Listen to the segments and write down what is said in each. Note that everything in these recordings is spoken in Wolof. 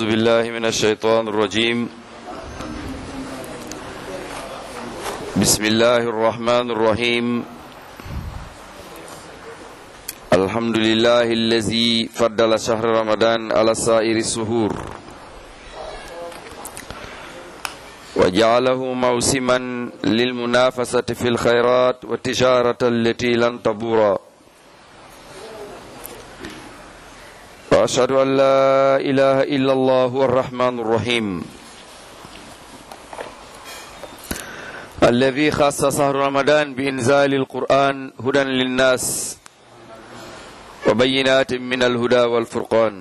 بالله من الشيطان الرجيم بسم الله الرحمن الرحيم الحمد لله الذي فضل شهر رمضان على سائر السهور وجعله موسما للمنافسة في الخيرات والتجارة التي لن تبورا وأشهد أن لا إله إلا الله الرحمن الرحيم الذي خص شهر رمضان بإنزال القرآن هدى للناس وبينات من الهدى والفرقان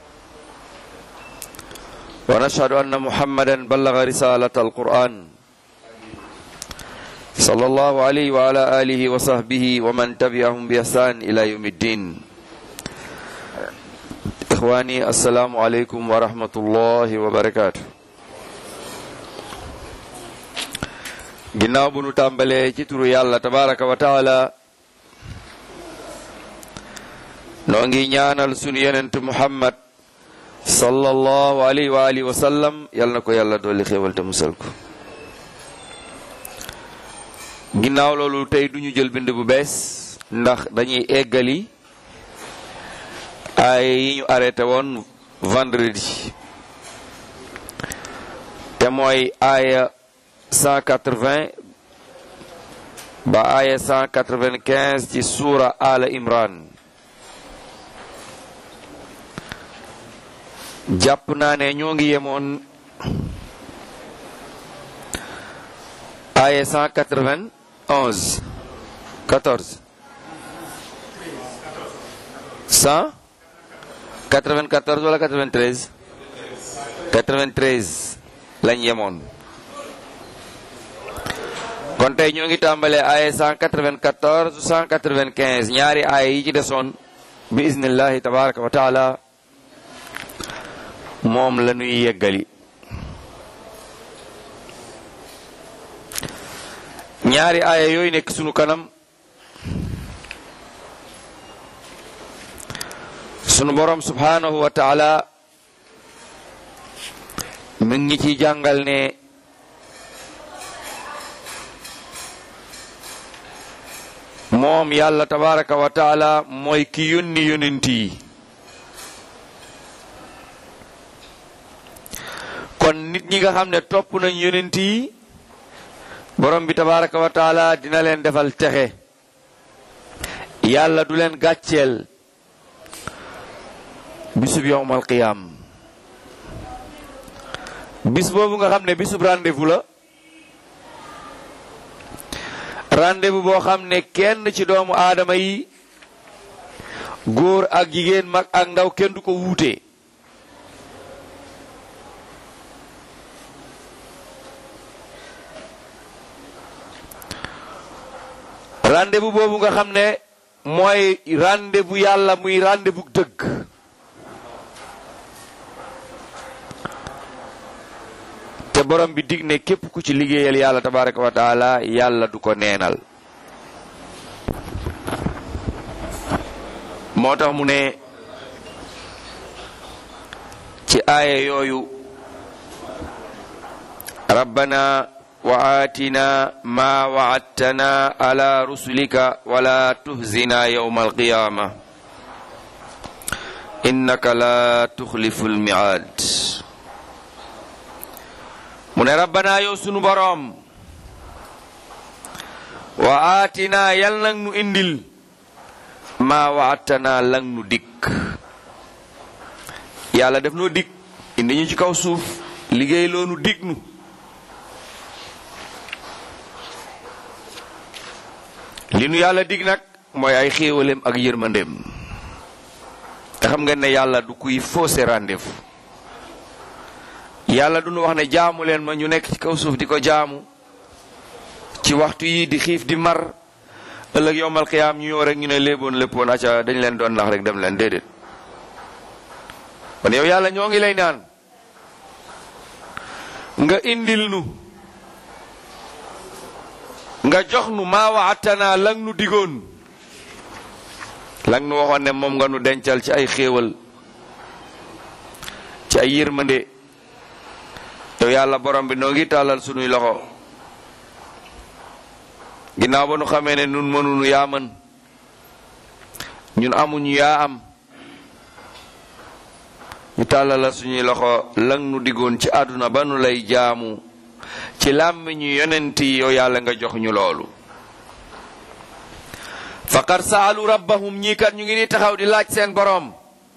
ونشهد أن محمدا بلغ رسالة القرآن صلى الله عليه وعلى آله وصحبه ومن تبعهم بإحسان إلى يوم الدين ixwaani assalaamu aleykum wa rahmatullahi wa barakaatu ginnaaw bu nu tàmbalee ci turu yàlla tabaraka wa taala noo ngi ñaanal sunu yonent muhammad sallallahu alayhi wa alihi wa sallam yal na ko yàlla dolli xéewal te musal ko ginnaaw loolu tey duñu jël bind bu bees ndax dañuy eggali aaya yi ñu arrêté woon vendredi te mooy aaya 180 ba aaya 195 ci suura ala imran jàpp naa ne ñoo ngi yemoon aaya 191 14 100 94 wala 93 93 lañ yemoon kon tey ñoo ngi tàmbalee aaya 194 195 ñaari aaya yi ci desoon bi iznillahi tabaraka wa taala moom la ñuy yeggali ñaari aaya yooyu nekk sunu kanam sunu borom subhanahu wa taala mi ngi ci jàngal ne moom yàlla tabaraka wa taala mooy ki yónni yonent yi kon nit ñi nga xam ne topp nañ yonent yi borom bi tabaraka wa taala dina leen defal texe yàlla du leen gàcceel bisub yowmal qiyaam bis boobu nga xam ne bisub rendez-vous la rendez-vous boo xam ne kenn ci doomu aadama yi góor ak jigéen mag ak ndaw kenn du ko wuute rendez-vous boobu nga xam ne mooy rendez-vous yàlla muy rendez-vous dëgg te borom bi dig ne képp ku ci liggéeyal yàlla tabaraka wa taala yàlla du ko neenal moo tax mu ne ci aaya yooyu rabbana wa aatina ma waadtana ala rusulika wala tuhzina yawma alqiyama innaka la tuxlifu almiaad mu ne rabbana yow sunu boroom wa aatina yal nag nu indil maa waatana lang nu dikk yàlla def noo dikk indi ñu ci kaw suuf liggéey loonu dig nu li nu yàlla dig nag mooy ay xéewaleem ak yërmandeem te xam ngeen ne yàlla du kuy faussé rendez-vous yàlla du nu wax ne jaamu leen ma ñu nekk ci kaw suuf di ko jaamu ci waxtu yi di xiif di mar ëllëg yowmal xiyaam ñu ñëw rek ñu ne léeboon léppoon acca dañ leen doon nax rek dem leen déedéet kon yow yàlla ñoo ngi lay naan nga indil nu nga jox nu maa waatana lang nu digoon lang nu waxoon ne moom nga nu dencal ci ay xéewal ci ci ay yërmande yow yàlla borom bi noo ngi tàllal sunuy loxo ginnaaw ba nu xamee ne nun mënunu yaa mën ñun amuñu yaa am ñu tàllala suñuy loxo lang nu diggoon ci àdduna ba nu lay jaamu ci làmmiñu yonent yi yow yàlla nga jox ñu loolu faqad saalu rabbahum ñii kat ñu ngi ni taxaw di laaj seen boroom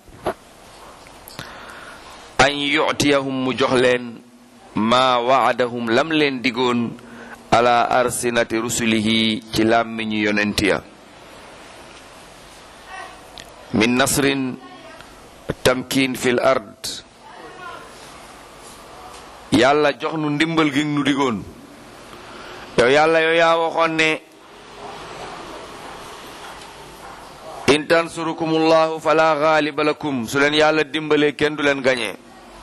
an yu'tiyahum mu jox leen maa waadahum lam leen digoon ala arsinati rusulihi ci làmmiñu yonent ya min nasrin tamkin fil ard yàlla jox nu ndimbal gi nu digoon yow yàlla yow yaa waxoon ne in tansurukumullahu fala gaaliba lakum su leen yàlla dimbalee kenn du leen gañee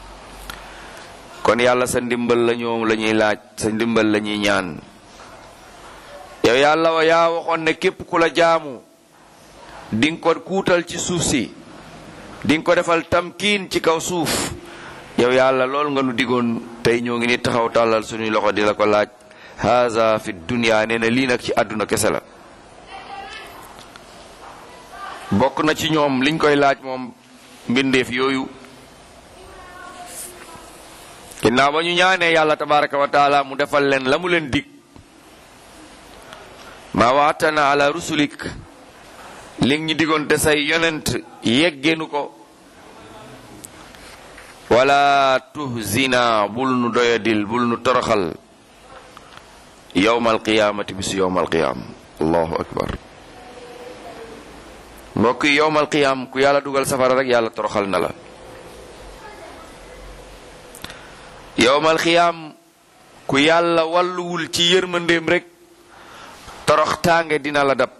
kon yàlla sa ndimbal la ñoom la ñuy laaj sa ndimbal la ñuy ñaan yow yàlla wa yaa waxoon ne képp ku la jaamu di nga ko kuutal ci suuf si di nga ko defal tamkiin ci kaw suuf yow yàlla lool nga nu digoon tey ñoo ngi ni taxaw tàllal suñuy loxo di la ko laaj haza fi dunya nee na lii nag ci àdduna kese la bokk na ci ñoom liñ koy laaj moom mbindeef yooyu ginnaaw ba ñu ñaanee yàlla tabaraka wa taala mu defal leen la mu leen dig ma waatana ala rusulik li ñu digoon te say yonent yeggeenu ko wala tuhzina bul nu doyadil bul nu toroxal yowmal qiyaamati bisu yowmal qiyaam allahu akbar mbokk yi yowmal qiyaam ku yàlla dugal safara rek yàlla toroxal na la yowmal qiyaam ku yàlla walluwul ci yërmandeem rek torox tànge dina la dab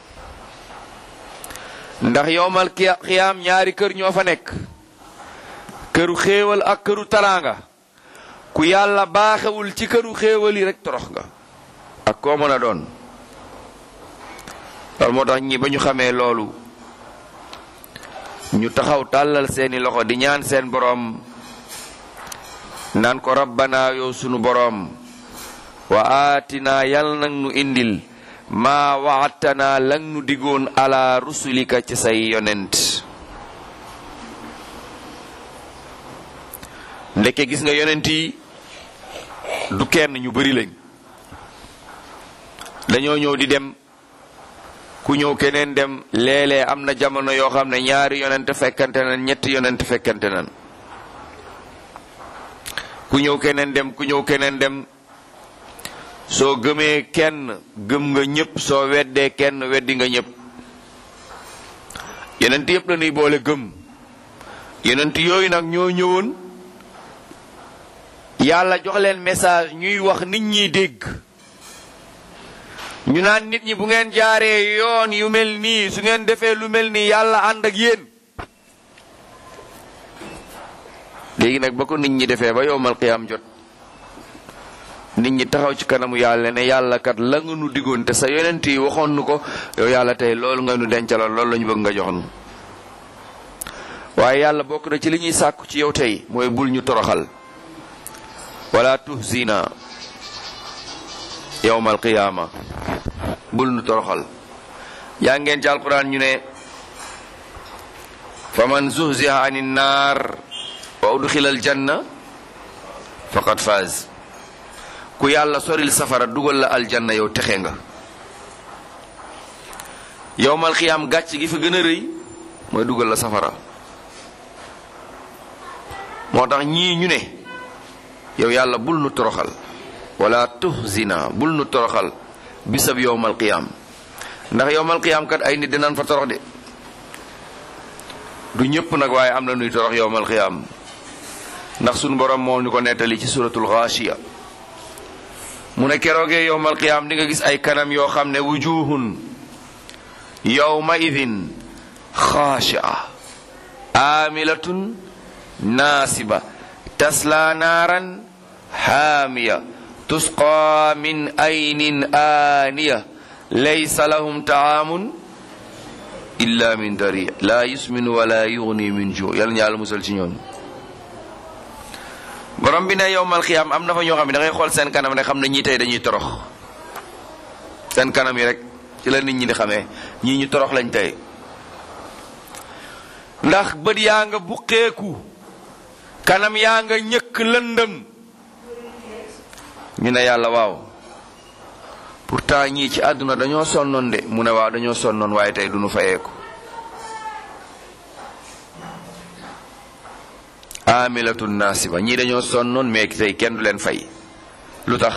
ndax yowmal qiyaam ñaari kër ñoo fa nekk këru xéewal ak këru taraanga ku yàlla baaxewul ci këru xéewal yi rek torox nga ak koo mën a doon loolu moo tax ñi ba ñu xamee loolu ñu taxaw tàllal seeni loxo di ñaan seen boroom naan ko rabbana yow sunu boroom wa aatina yal nag nu indil maa waatana lang nu digoon ala rusulika ci say yonent ndeke gis nga yonent yi du kenn ñu bari lañ dañoo ñëw di dem ku ñëw keneen dem léeg-léeg am na jamono yoo xam ne ñaari yonent fekkante nan ñetti yonent fekkante nan ku ñëw keneen dem ku ñëw keneen dem soo gëmee kenn gëm nga ñëpp soo weddee kenn weddi nga ñëpp yonent yëpp la ñuy boole gëm yonent yooyu nag ñoo ñëwoon yàlla jox leen message ñuy wax nit ñi dégg ñu naan nit ñi bu ngeen jaaree yoon yu mel nii su ngeen defee lu mel nii yàlla ànd ak yéen léegi nag ba ko nit ñi defee ba yowmal qiyaam jot nit ñi taxaw ci kanamu yàlla ne yàlla kat la nga nu diggoon te sa yonent yi waxoon nu ko yow yàlla tey loolu nga nu dencaloon loolu la ñu bëgg nga jox nu waaye yàlla bokk na ci li ñuy sàkku ci yow tey mooy bul ñu toroxal wala tuhzina yowmal qiyaama bul nu toroxal yaa ngeen ci alquran ñu ne fa man zuhziha ani naar wa udxila aljanna faqad faaz ku yàlla soril safara dugal la aljanna yow texe nga yowmal qiyaam gàcc gi fa gën a rëy mooy dugal la safara moo tax ñii ñu ne yow yàlla bul nu toroxal wala tuhzina bul nu toroxal bisab yowmal qiyaam ndax yowmal qiyaam kat ay nit dinañ fa torox de du ñëpp nag waaye am na nuy torox yowmal qiyaam ndax sunu borom moo ñu ko nettali ci suratul xaashiya mu ne keroogee yowmal qiyaam di nga gis ay kanam yoo xam ne wujuhun yowma idin xaashia amilatun naasiba tasla naaran haamiya tusqa min aynin aaniya laysa lahum taamun illa min dari la yusminu wala yugni min ju yàlla ñu yàlla musal ci ñoon borom bi ne yowmal xiyaam am na fa ñoo xam ne da ngay xool seen kanam ne xam ne ñii tey dañuy torox seen kanam yi rek ci la nit ñi di xamee ñii ñu torox lañ tey ndax bët yaa nga buqeeku kanam yaa nga ñëkk lëndëm ñu ne yàlla waaw pourtant ñii ci àdduna dañoo sonnoon de mu ne waaw dañoo sonnoon waaye tey duñu fayeeku amilatun nasiba ñii dañoo sonnoon mais tey kenn du leen fay lu tax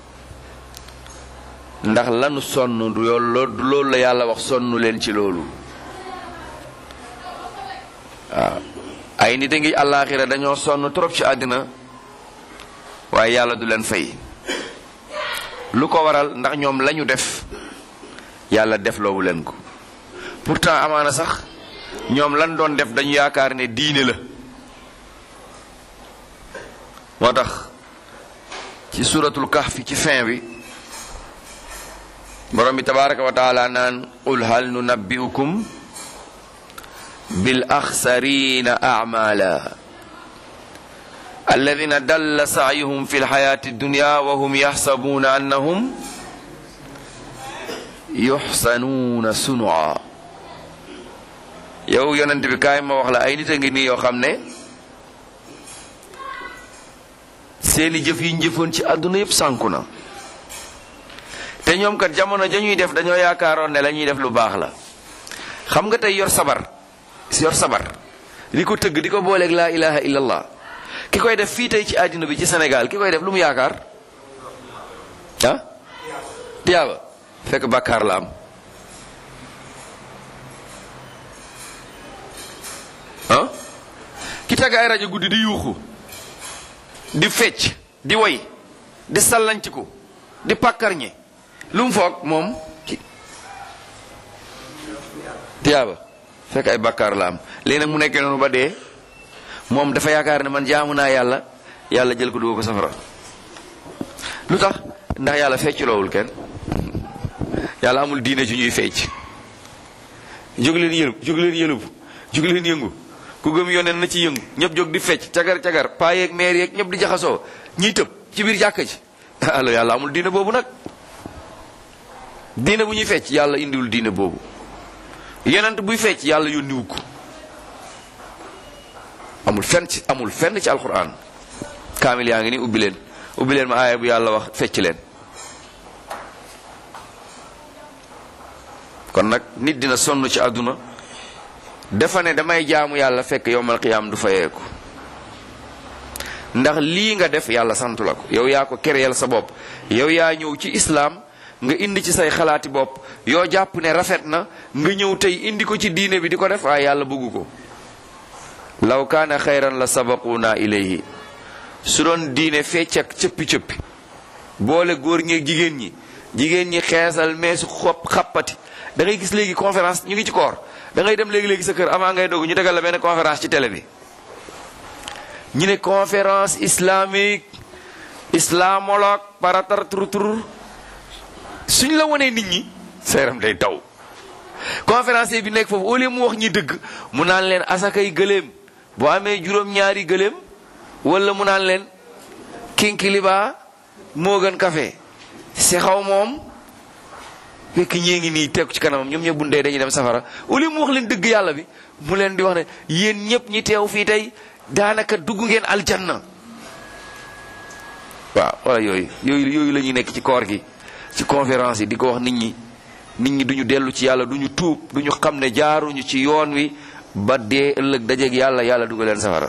ndax lanu sonn du loolu la yàlla wax sonnu leen ci loolu waaw ay nit a ngi àllaaxira dañoo sonn trop ci àddina waaye yàlla du leen fay lu ko waral ndax ñoom lañu def yàlla def loowu leen ko pourtant amaana sax ñoom lan doon def dañu yaakaar ne diine la moo tax ci suratul kahfi ci fin bi borom bi tabaraka wa taala naan qul hal nunabbiukum bil axsarina amala alladina dalla saayuhum fi lxayati dunya wa hum yaxsabuuna annahum yuxsanuuna sunua yow yonent bi kaay ma wax la ay nit a ngi nii yoo xam ne seeni jëf yi njëfoon ci àdduna yépp sànku na te ñoom kat jamono jañuy def dañoo yaakaaroon ne la ñuy def lu baax la xam nga tey yor sabar yor sabar di ko tëgg di ko booleeg laa ilaha illallah ki koy def fii tey ci àddina bi ci Sénégal ki koy def lu mu yaakaar ah tiyaaba fekk bàkkaar la am ah ki tagg ay rajo guddi di yuuxu di fecc di woy di sallanciku di pàkkarñe lu mu foog moom ci tiyaaba fekk ay bàkkaar la am léegi nag mu nekkee noonu ba dee moom dafa yaakaar ne man jaamu naa yàlla yàlla jël ko dugg ko safara lu tax ndax yàlla fecculoowul kenn yàlla amul diine ci ñuy fecc jóg leen yëlub jóg leen yëlub jóg leen yëngu ku gëm yoneen na ci yëngu ñëpp jóg di fecc cagar cagar paa yeeg meer yeeg ñëpp di jaxasoo ñiy tëb ci biir jàkka ji alors yàlla amul diine boobu nag diine bu ñuy fecc yàlla indiwul diine boobu yonent buy fecc yàlla yónniwu ko amul fenn ci amul fenn ci alquran kaamil yaa ngi ni ubbi leen ubbi leen ma aaya bu yàlla wax fecc leen kon nag nit dina sonn ci àdduna dafa ne damay jaamu yàlla fekk yowmal qiyaam du fayeeku ndax lii nga def yàlla santu la ko yow yaa ko kereel sa bopp yow yaa ñëw ci islaam nga indi ci say xalaati bopp yoo jàpp ne rafet na nga ñëw tey indi ko ci diine bi di ko def waaye yàlla bëggu ko law kaana xayran la sabaquna ilayhi su doon diine fecc ak cëppi-cëppi boole góor ñeeg jigéen ñi jigéen ñi xeesal meesu xob xappati da ngay gis léegi conférence ñu ngi ci koor da ngay dem léegi-léegi sa kër avant ngay dogu ñu tegal la benn conférence ci télé bi ñu ne conférence islamique islamologue paratar tur tur suñ la wonee nit ñi sa yaram day daw conférencier bi nekk foofu au lieu mu wax ñi dëgg mu naan leen asakay gëléem boo amee juróom-ñaari gëléem wala mu naan leen kinkiliba moo gën café si xaw moom fekk ñee ngi nii tegu ci kanamam ñoom ñëpp bundee dañuy dem safara au lieu mu wax leen dëgg yàlla bi mu leen di wax ne yéen ñëpp ñi teew fii tey daanaka dugg ngeen aljanna waaw wala yooyu yooyu yooyu la ñuy nekk ci koor gi ci conférence yi di ko wax nit ñi nit ñi duñu dellu ci yàlla duñu tuub duñu xam ne jaaruñu ci yoon wi ba dee ëllëg dajeeg yàlla yàlla dugal leen safara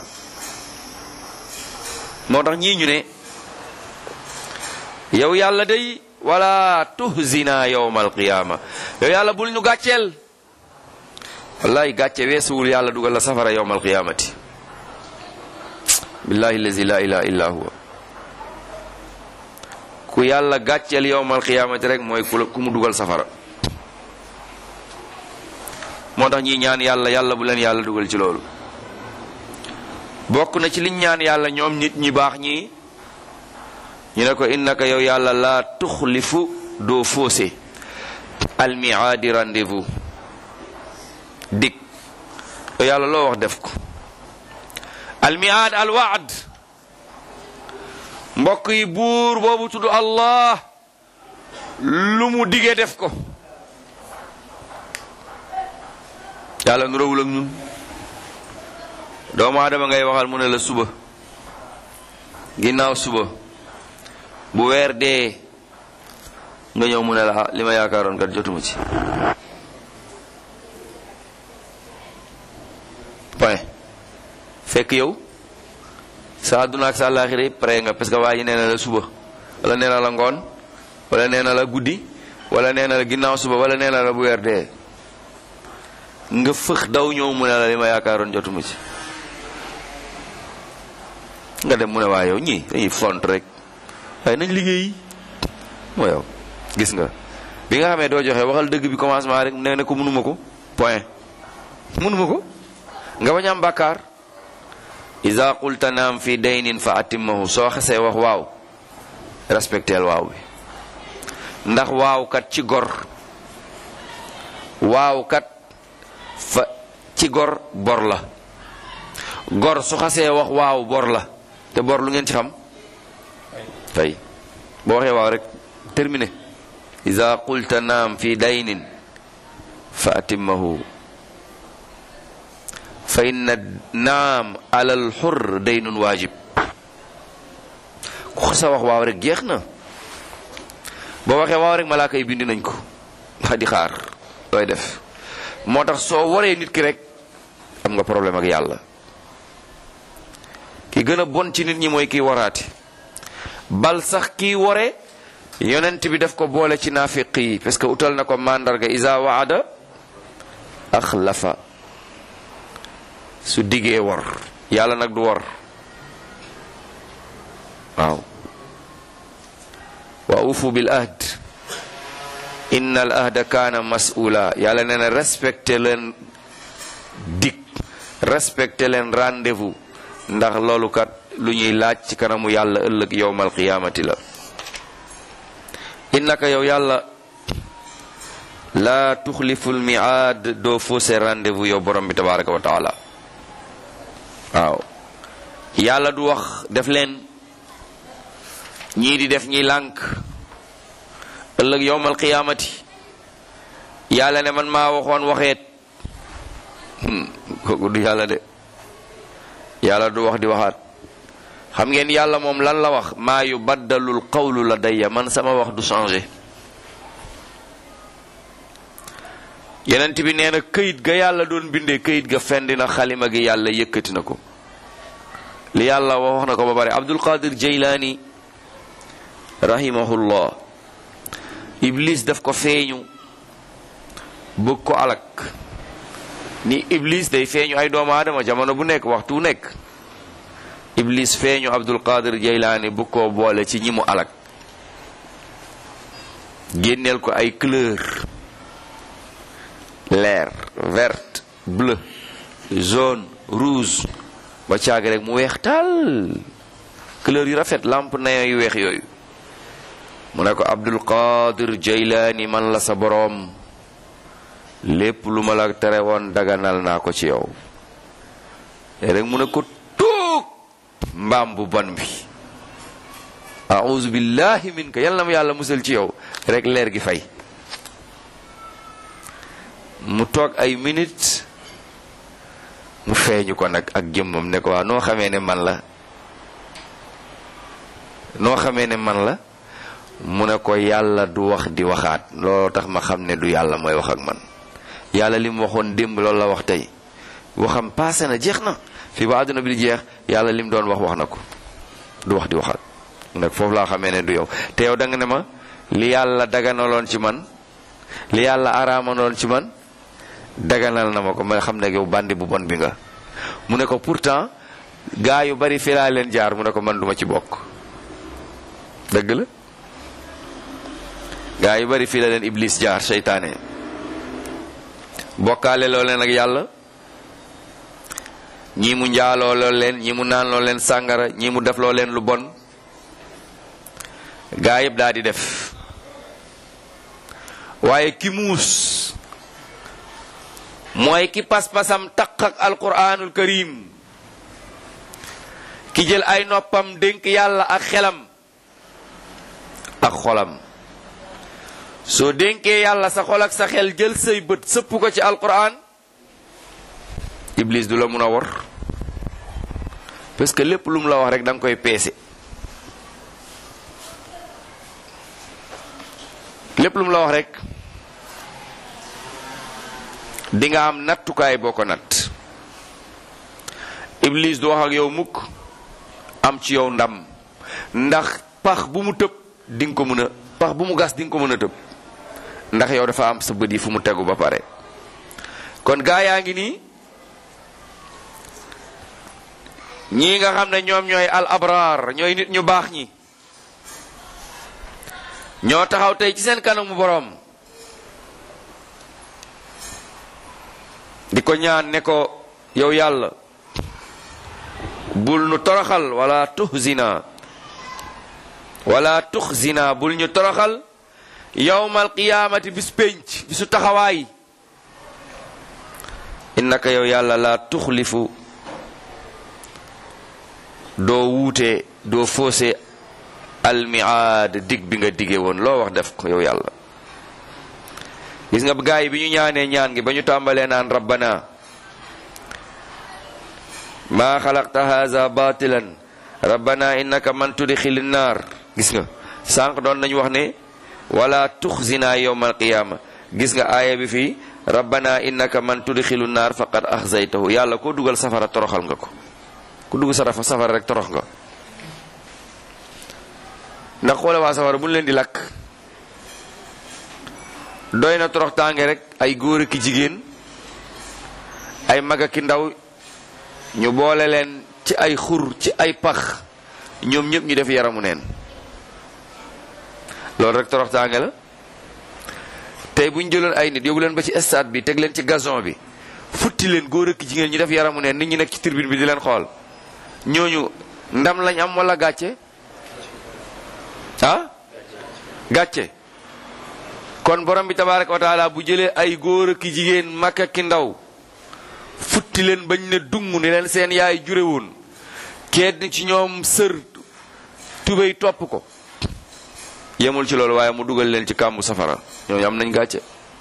moo tax ñii ñu ne yow yàlla day wala tuhzina yawma alqiyama yow yàlla bul ñu gàcceel wallahi gàcce weesuwul yàlla dugal la safara yawma alqiyamati billahi allazi la ilaha illa huwa ku yàlla gàcceel yawma alqiyamati rek mooy ku mu dugal safara moo tax ñi ñaan yàlla yàlla bu leen yàlla dugal ci loolu bokk na ci liñ ñaan yàlla ñoom nit ñi baax ñi ñu ne ko innaka yow yàlla laa tuxlifu doo faussé almiaadi rendez-vous dig yow yàlla loo wax def ko almiaad alwaad mbokk yi buur boobu tudd allah lu mu digee def ko yàlla nu rawul ak ñun doomu aadama ngay waxal mu ne la suba ginnaaw suba bu weer dee nga ñëw mu ne la ah li ma yaakaaroon kat jotuma ci point fekk yow sa àdduna ak sa àllaaxira yëpp pare nga parce que waa ji nee na la suba wala nee na la ngoon wala nee na la guddi wala nee na la ginnaaw suba wala nee na la bu weer dee nga fëx daw ñëw mu ne la li ma yaakaaroon jotuma ci nga dem mu ne waa yow ñii dañuy font rek waaye nañ liggéey moo yow gis nga bi nga xamee doo joxe waxal dëgg bi commencement rek nee na ko mënuma ko point mënuma ko nga bañ am bàkkaar iza qulta naam fi daynin fa atimmahu soo xasee wax waaw respecteel waaw bi ndax waaw kat ci gor waaw kat fa ci gor bor la gor su xasee wax waaw bor la te bor lu ngeen ci xam tey boo waxee waaw rek terminé iza qulta naam fi daynin fa atimmahu fa inna naam alal xur daynun waajib ku xasa wax waaw rek jeex na boo waxee waaw rek malaaka yi bind nañ ko xa di xaar looy def moo tax soo waree nit ki rek am nga problème ak yàlla ki gën a bon ci nit ñi mooy kiy waraati bal sax kiy ware yonent bi daf ko boole ci naafiq yi parce que utal na ko mandarga isa waada axlafa su diggee war yàlla nag du war waaw wa ufu bil ahd inna al ahda kaana mas'ula yàlla nee na respecté leen dig respecté leen rendez-vous ndax loolu kat lu ñuy laaj ci kanamu yàlla ëllëg yowmal qiyaamati la innaka yow yàlla laa tuxliful miaad doo faussé rendez-vous yow borom bi tabaraka wa taala waaw yàlla du wax def leen ñii di def ñi lànk ëllëg yowmal qiyaamati yàlla ne man maa waxoon waxeet kooku du yàlla de yàlla du wax di waxaat xam ngeen yàlla moom lan la wax maa yu baddalul qawlu la dayya man sama wax du changé yenent bi nee na këyit ga yàlla doon bindee këyit ga fendi na xalima gi yàlla yëkkati na ko li yàlla wax na ko ba bare abdul qadir jaylaani rahimahullah iblis daf ko feeñu bëgg ko alak ni iblis day feeñu ay doomu aadama jamono bu nekk waxtu bu nekk iblis feeñu abdul qadir jaylaani bëgg koo boole ci ñi mu alak génneel ko ay couleur leer verte bleu jaune rouge ba caag rek mu weex tal couleur yu rafet lampe na yu weex yooyu mu ne ko abdul qadir jaylaani man la sa boroom lépp lu ma la tere woon daganal naa ko ci yow rek mu ne ko tuug mbaam bu bon bi auzu billahi minka yal na ma yàlla musal ci yow rek leer gi fay mu toog ay minutes mu feeñu ko nag ak jëmmam ne ko waa noo xamee ne man la noo xamee ne man la mu ne ko yàlla du wax di waxaat looloo tax ma xam ne du yàlla mooy wax ak man yàlla li mu waxoon démb loolu la wax tey waxam passé na jeex na fii ba àdduna bi di jeex yàlla li mu doon wax wax na ko du wax di waxaat nag foofu laa xamee ne du yow te yow da nga ne ma li yàlla daganaloon ci man li yàlla araamaloon ci man daganal na ma ko ma xam ne yow bandi bu bon bi nga mu ne ko pourtant gaa yu bari fi laa leen jaar mu ne ko man duma ci bokk dëgg la gaa yu bari fii la leen iblis jaar seytaane bokkaale loo leen ak yàlla ñii mu njaaloo loo leen ñii mu naan loo leen sàngara ñii mu def loo leen lu bon gaa yëpp daal di def waaye ki muus mooy ki pas-pasam taq ak alquranul karim ki jël ay noppam dénk yàlla ak xelam ak xolam soo dénkee yàlla sa xol ak sa xel jël say bët sëpp ko ci alquran iblis du la mun a wor parce que lépp lu mu la wax rek da nga koy peese lépp lu mu la wax rek di nga am nattukaay boo ko natt iblis du wax ak yow mukk am ci yow ndam ndax pax bu mu tëb di nga ko mën a pax bu mu gas di nga ko mën a tëb ndax yow dafa am sa bët yi fu mu tegu ba pare kon gaa yaa ngi nii ñii nga xam ne ñoom ñooy al abraar ñooy nit ñu baax ñi ñoo taxaw tey ci seen kanamu boroom di ko ñaan ne ko yow yàlla bul nu toroxal wala tuhzina wala tuxzina bul ñu toroxal yawmal qiyaamati bis pénc bisu taxawaay innaka yow yàlla la tuxlifu doo wuute doo foose almiaad dig bi nga dige woon loo wax def ko yow yàlla gis nga gaa yi bi ñu ñaanee ñaan gi ba ñu tàmbalee naan rabbana maa xalaqta haza batilan rabbana innaka man tudxili naar gis nga sànq doon nañu wax ne wala tuxzina yowma alqiyama gis nga aaya bi fii rabbana innaka man tudxilu naar faqad axzaytahu yàlla koo dugal safara toroxal nga ko ku dugg sarafa safara rek torox nga ndax xoole waa safara bu ñu leen di lakk doy na torox tànge rek ay góor ki jigéen ay mag ki ndaw ñu boole leen ci ay xur ci ay pax ñoom ñëpp ñu def yaramu neen loolu rek torox tànge la tey bu ñu jëloon ay nit yóbbu leen ba ci stade bi teg leen ci gazon bi futti leen góor ak jigéen ñu def yaramu neen nit ñi nekk ci tribune bi di leen xool ñooñu ndam lañ am wala gàcce ah gàcce kon borom bi tabaraka wa taala bu jëlee ay góor ak jigéen mag ak ndaw futti leen bañ ne dung ni leen seen yaay jure woon kenn ci ñoom sër tubéy topp ko yemul ci loolu waaye mu dugal leen ci kàmbu safara ñooñu am nañ gàcce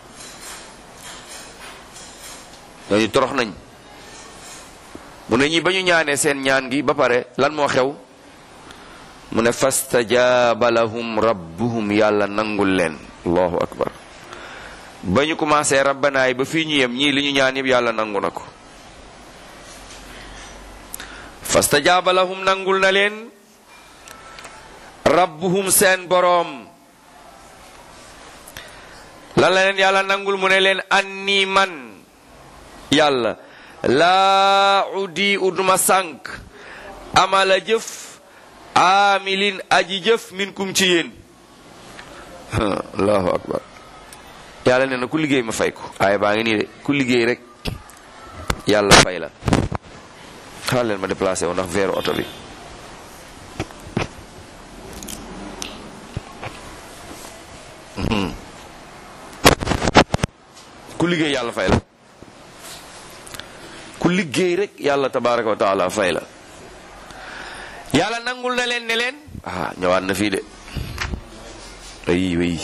ñooñu torox nañ mu ne ñi ba ñu ñaanee seen ñaan gi ba pare lan moo xew mu ne fastajaaba lahum rabbuhum yàlla nangul leen allahu akbar ba ñu commencé rabbanaay ba fii ñu yem ñii li ñu ñaan yëpp yàlla nangu na ko fastajaaba lahum nangul na leen rabbuhum seen boroom lan la leen yàlla nangul mu ne leen anni man yàlla laa uddi uduma sànk amala jëf amilin aji jëf min kum ci yéen allahu akbar yàlla nee na ku liggéey ma fay ko aaya baa ngi nii de ku liggéey rek yàlla fay la xaar leen ma déplacé wu ndax veeru oto bi ku liggéey yàlla fay la ku liggéey rek yàlla tabaraka wa taala fay la yàlla nangul na leen ne leen ah ñëwaat na fii de ay way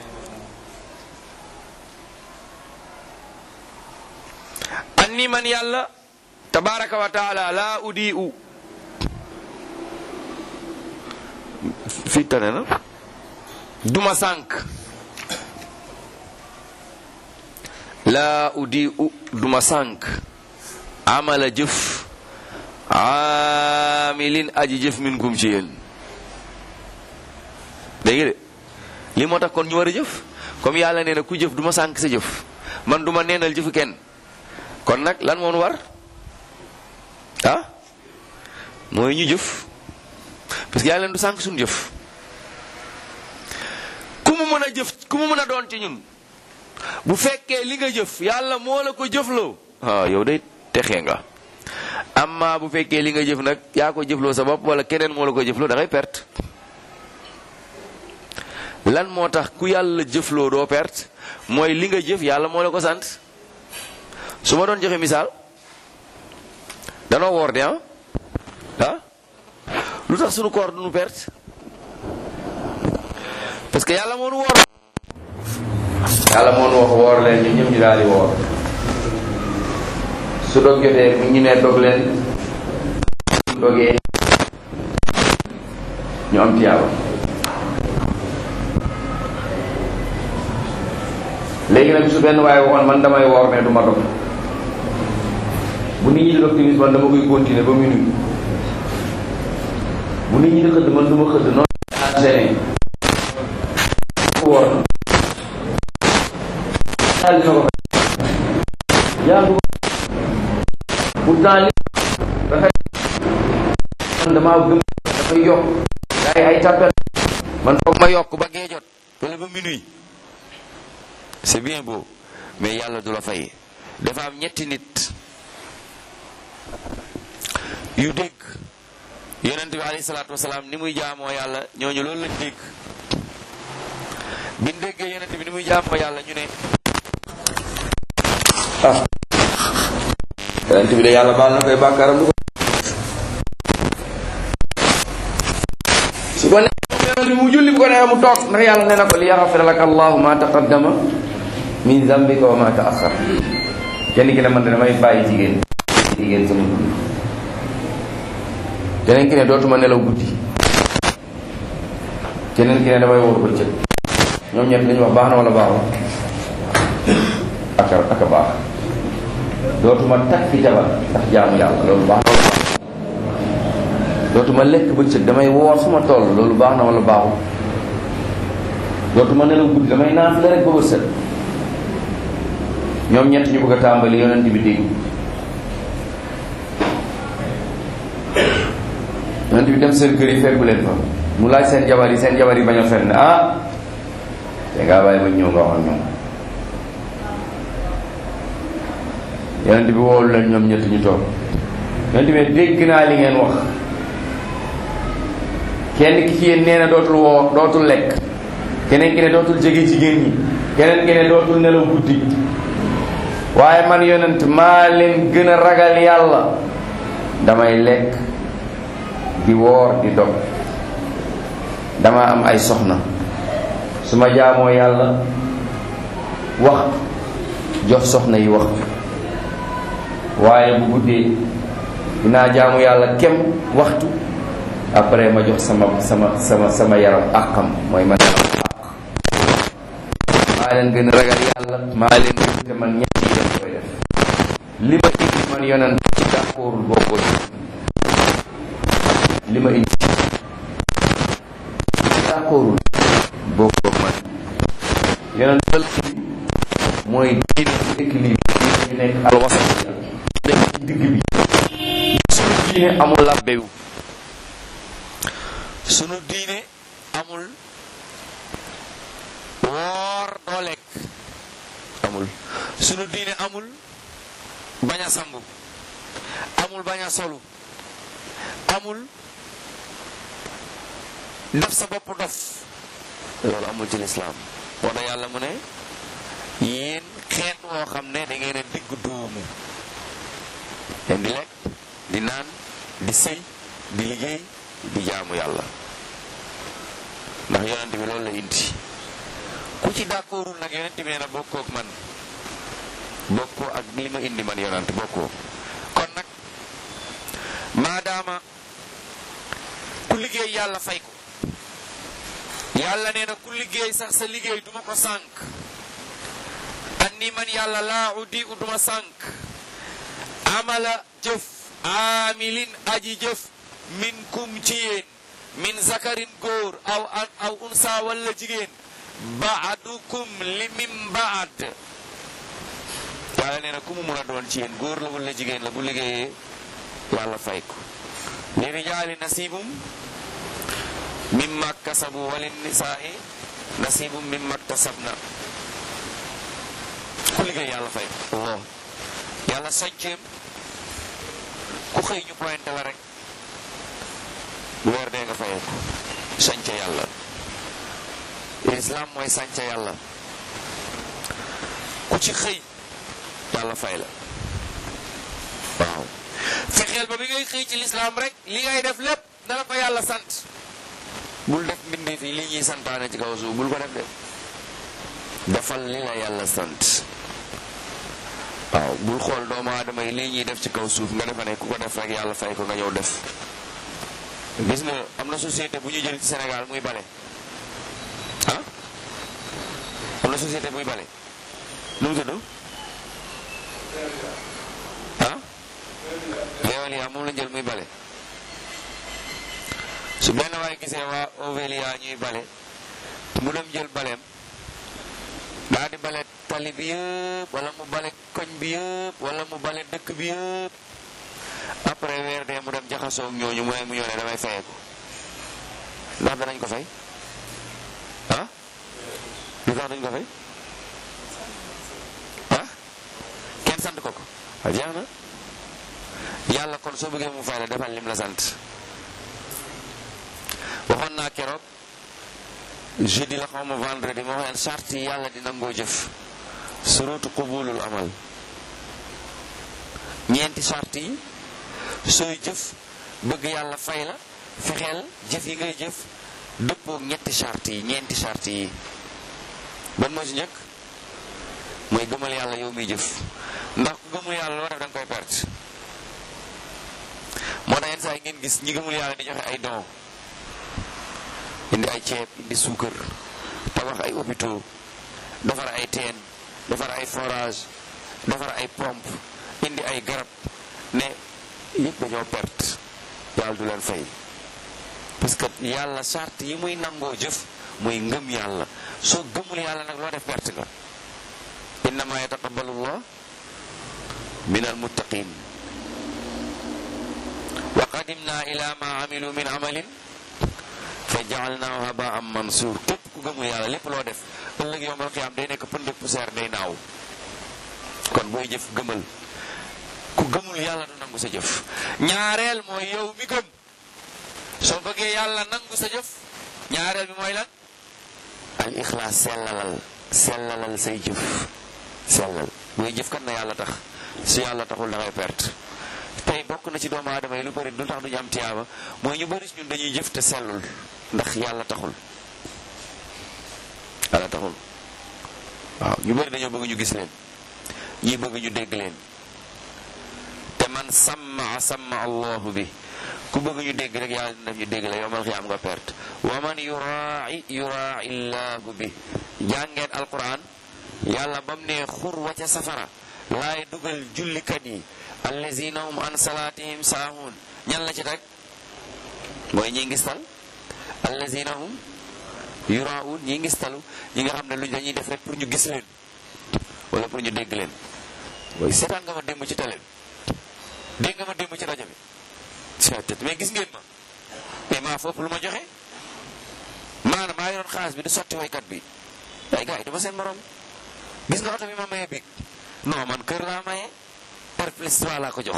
anni man yàlla tabaraka wa taala laa udi u fii tane na duma sànk laa udi u duma sànk amala jëf aamilin aji jëf min kum ci yéen dégg nga de li moo tax kon ñu war a jëf comme yàlla nee na ku jëf du ma sànk sa jëf man du ma neenal jëfu kenn kon nag lan moon war ah mooy ñu jëf parce que yàlla du sànk suñu jëf ku mu mën a jëf ku mu mën a doon ci ñun bu fekkee li nga jëf yàlla moo la ko jëfloo ah yow day texee nga amma bu fekkee li nga jëf nag yaa ko jëfloo sa bopp wala keneen moo la ko jëfloo da ngay perte lan moo tax ku yàlla jëfloo doo perte mooy li nga jëf yàlla moo la ko sant su ma doon joxe misaal danoo woor de ah ah lu tax sunu koor du nu perte parce que yàlla moo nu woor yàlla moo nu wax woor leen ñun ñëpp ñu daal di woor su dog jotee mu ñu ne dog leen su dogee ñu am tiyaaba léegi nag su benn waaye waxoon man damay woor mais du ma dog bu nit ñi di dog timis man dama koy continuer ba minuit bu nit ñi di xëdd man du ma xëdd noonu enchaîné woor daal dina ko fay yaa ngi pourtant li dafay man damaa gëm dafay yokk gars yi ay tàppet man foog ma yokk ba gee jot wala ba minuit c'est bien beau mais yàlla du la fay dafa am ñetti nit yu dégg yonent bi alayhi salaatu wasalaam ni muy jaamoo yàlla ñooñu loolu lañ dégg biñ déggee yonent bi ni muy jaamoo yàlla ñu ne ah yonent bi de yàlla baal na koy bàkkaaram du ko su ko neexee mu julli bu ko neexee mu toog ndax yàlla nee na ko li yaxafira laka allahu ma taqaddama min zambika wa ma taaxar kenn ki ne man de damay bàyyi jigéen jigéen sama dund keneen ki ne dootuma nelaw guddi keneen ki ne damay wóor bëccëg ñoom ñett dañu wax baax na wala baaxul aka aka baax dootuma takki jabar ndax jaamu yàlla loolu baax na wala baaxul dootuma lekk bëccëg damay woor suma toll loolu baax na wala baaxul dootuma nelaw guddi damay naan la rek ba bët set ñoom ñett ñu bëgg a tàmbali yonent bi dégg yonent bi dem seen kër yi fekku leen fa mu laaj seen jabar yi seen jabar yi bañ a fenn ah te ngaa bàyyi ba ñëw nga wax ak ñoom yonent bi woolu leen ñoom ñett ñu toog yonent bi dégg naa li ngeen wax kenn ki ci yéen nee na dootul woo dootul lekk keneen ki ne dootul jege jigéen ñi keneen ki ne dootul nelaw guddi waaye man yonent maa leen gën a ragal yàlla damay lekk di woor di dog dama am ay soxna su ma jaamoo yàlla wax jox soxna yi wax waaye bu guddee dinaa jaamu yàlla kem waxtu après ma jox sama sama sama sama yaram àqam mooy ma yaram àq maa leen gën a ragal yàlla maa leen gën te man ñett yi def koy def li ma indi man yonent ci d'accordul bokkul li ma indi d'accordul bokkul man yonent dal mooy diine bu équilibre ñu nekk alwasat nekk ci digg bi sunu diine amul labbewu sunu diine amul woor doo lekk amul sunu diine amul bañ a sangu amul bañ a solu amul def sa bopp dof loolu amul ci lislaam wala yàlla mu ne yéen xeet woo xam ne da ngeen a digg doomu leen di lekk di naan di sëy di liggéey di jaamu yàlla ndax yonent bi loolu la indi ku ci d'accordul nag yonent bi nee na bokkoo ak man bokkoo ak li ma indi man yonent bokkoo kon nag maadaama ku liggéey yàlla fay ko yàlla nee na ku liggéey sax sa liggéey duma ko sànk anni man yàlla laa uddi u duma sànk amala jëf aamilin aji jëf min kum ci yéen min zakarin góor aw aw unsa walla jigéen baadukum li min baad yàlla nee na ku mu mun a doon ci yéen góor la walla jigéen la bu liggéeyee yàlla fay ko li rijaali nasibum mimma kasabu wali nisaai nasibum mimma kasabna ku liggéey yàlla fay ko Allah yàlla sañceem ku xëy ñu pointé la rek bu weer dee nga fayee ko sañce yàlla islam mooy sañce yàlla ku ci xëy yàlla fay la waaw fexeel ba bi ngay xëy ci lislaam rek li ngay def lépp na la ko yàlla sant bul def mbindeef yi li ñuy santaane ci kaw suuf bul ko def de defal li la yàlla sant waaw bul xool doomu aadama yi lii ñuy def ci kaw suuf nga defa ne ku ko def rek yàlla fay ko nga ñëw def gis nga am na société bu ñu jël ci Sénégal muy bale ah am na société buy bale nu mu tudd ah Veolia moom lañ jël muy bale su benn waay gisee waa Ovelia ñuy bale mu dem jël baleem daa di bale tali bi yëpp wala mu bale koñ bi yëpp wala mu bale dëkk bi yëpp après weer dee mu dem jaxasoo ak ñooñu mu ne mu ñëw ne damay fayeeku ndax danañ ko fay ah lu tax duñ ko fay ah kenn sant ko ko waaw jeex na yàlla kon soo bëggee mu fay la defal lim la sant waxoon naa keroog jeudi la xaw ma vendredi ma waxeen charte yi yàlla di nangoo jëf surutu qubulul amal ñeenti charte yi sooy jëf bëgg yàlla fay la fexeel jëf yi ngay jëf dëppoog ñetti charte yi ñeenti charte yi ban moo ci njëkk mooy gëmal yàlla yow miy jëf ndax ku gëmul yàlla loo def da nga koy perte moo tax yenn saa yi ngeen gis ñi gëmul yàlla di joxe ay don indi ay ceeb indi suukar tabax ay hôpitaux defar ay teen defar ay forage defar ay pompe indi ay garab ne yëpp dañoo perte yàlla du leen fay parce que yàlla charte yi muy nangoo jëf muy ngëm yàlla soo gëmul yàlla nag loo def perte nga innama yataqabbalu llah min almuttaqin wa qadimna ila ma amilu min amalin fa jaalnaahu habaan mansuur képp ku gëmul yàlla lépp loo def ëllëg yowmal xiyaam day nekk pënd poussière day naaw kon booy jëf gëmal ku gëmul yàlla du nangu sa jëf ñaareel mooy yow mi gëm soo bëggee yàlla nangu sa jëf ñaareel bi mooy lan al ixlaas sellalal sellalal say jëf sellal booy jëf kat na yàlla tax su yàlla taxul da ngay perte tey bokk na ci doomu aadama yi lu bëri lu tax duñu am tiyaaba mooy ñu bëri ñun dañuy jëf te sellul ndax yàlla taxul yàlla taxul waaw ñu bëri dañoo bëgg ñu gis leen ñii bëgg ñu dégg leen te man samma samma allahu bi ku bëgg ñu dégg rek yàlla dina def ñu dégg la yowmal xiyaam nga perte wa man yuraai yuraai llahu bi jàngeen alquran yàlla bam ne xur wa ca safara laay dugal jullikat yi allazina hum an salatihim saahun ñan la ci teg mooy ñi ngistal allazina hum yuraun ñi ngistalu ñi nga xam ne lu dañuy def rek pour ñu gis leen wala pour ñu dégg leen mooy seetaan nga ma démb ci télé bi dégg nga ma démb ci rajo bi seetat mais gis ngeen ma mais maa fopp lu ma joxe maanaam maa yoroon xaalis bi di sotti waykat bi ay gars yi dama seen morom gis nga oto bi ma maye bi non man kër laa maye par plus trois laa ko jox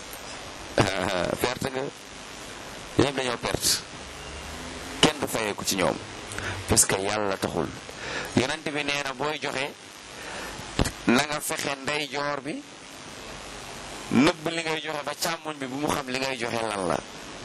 perte nga ñoom dañoo perte kenn du fayeeku ci ñoom parce que yàlla taxul yonent bi nee na booy joxe na nga fexe ndeyjoor bi nëbb li ngay joxe ba càmmoñ bi bu mu xam li ngay joxe lan la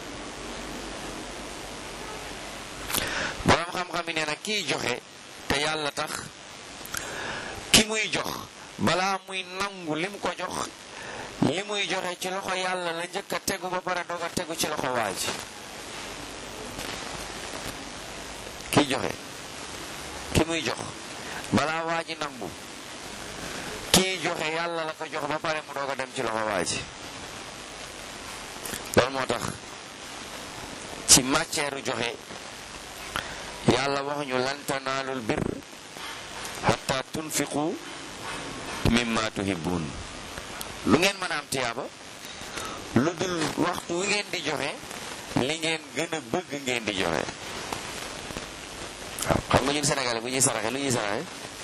borom xam-xam yi nee na kiy joxe te yàlla tax ki muy jox balaa muy nangu lim ko jox li muy joxe ci loxo yàlla la njëkk a tegu ba pare doog a tegu ci loxo waa ji kiy joxe ki muy jox balaa waa ji nangu kii joxe yàlla la ko jox ba pare mu doog a dem ci loxo waa ji loolu moo tax ci matière joxe yàlla wax ñu lan tanaalul bir hatta tunfiqu mimma tuhibbun lu ngeen mën a am tiyaaba lu dul waxtu wi ngeen di joxe li ngeen gën a bëgg ngeen di joxe waaw xam nga ñun Sénégalais bu ñuy saraxe lu ñuy saraxe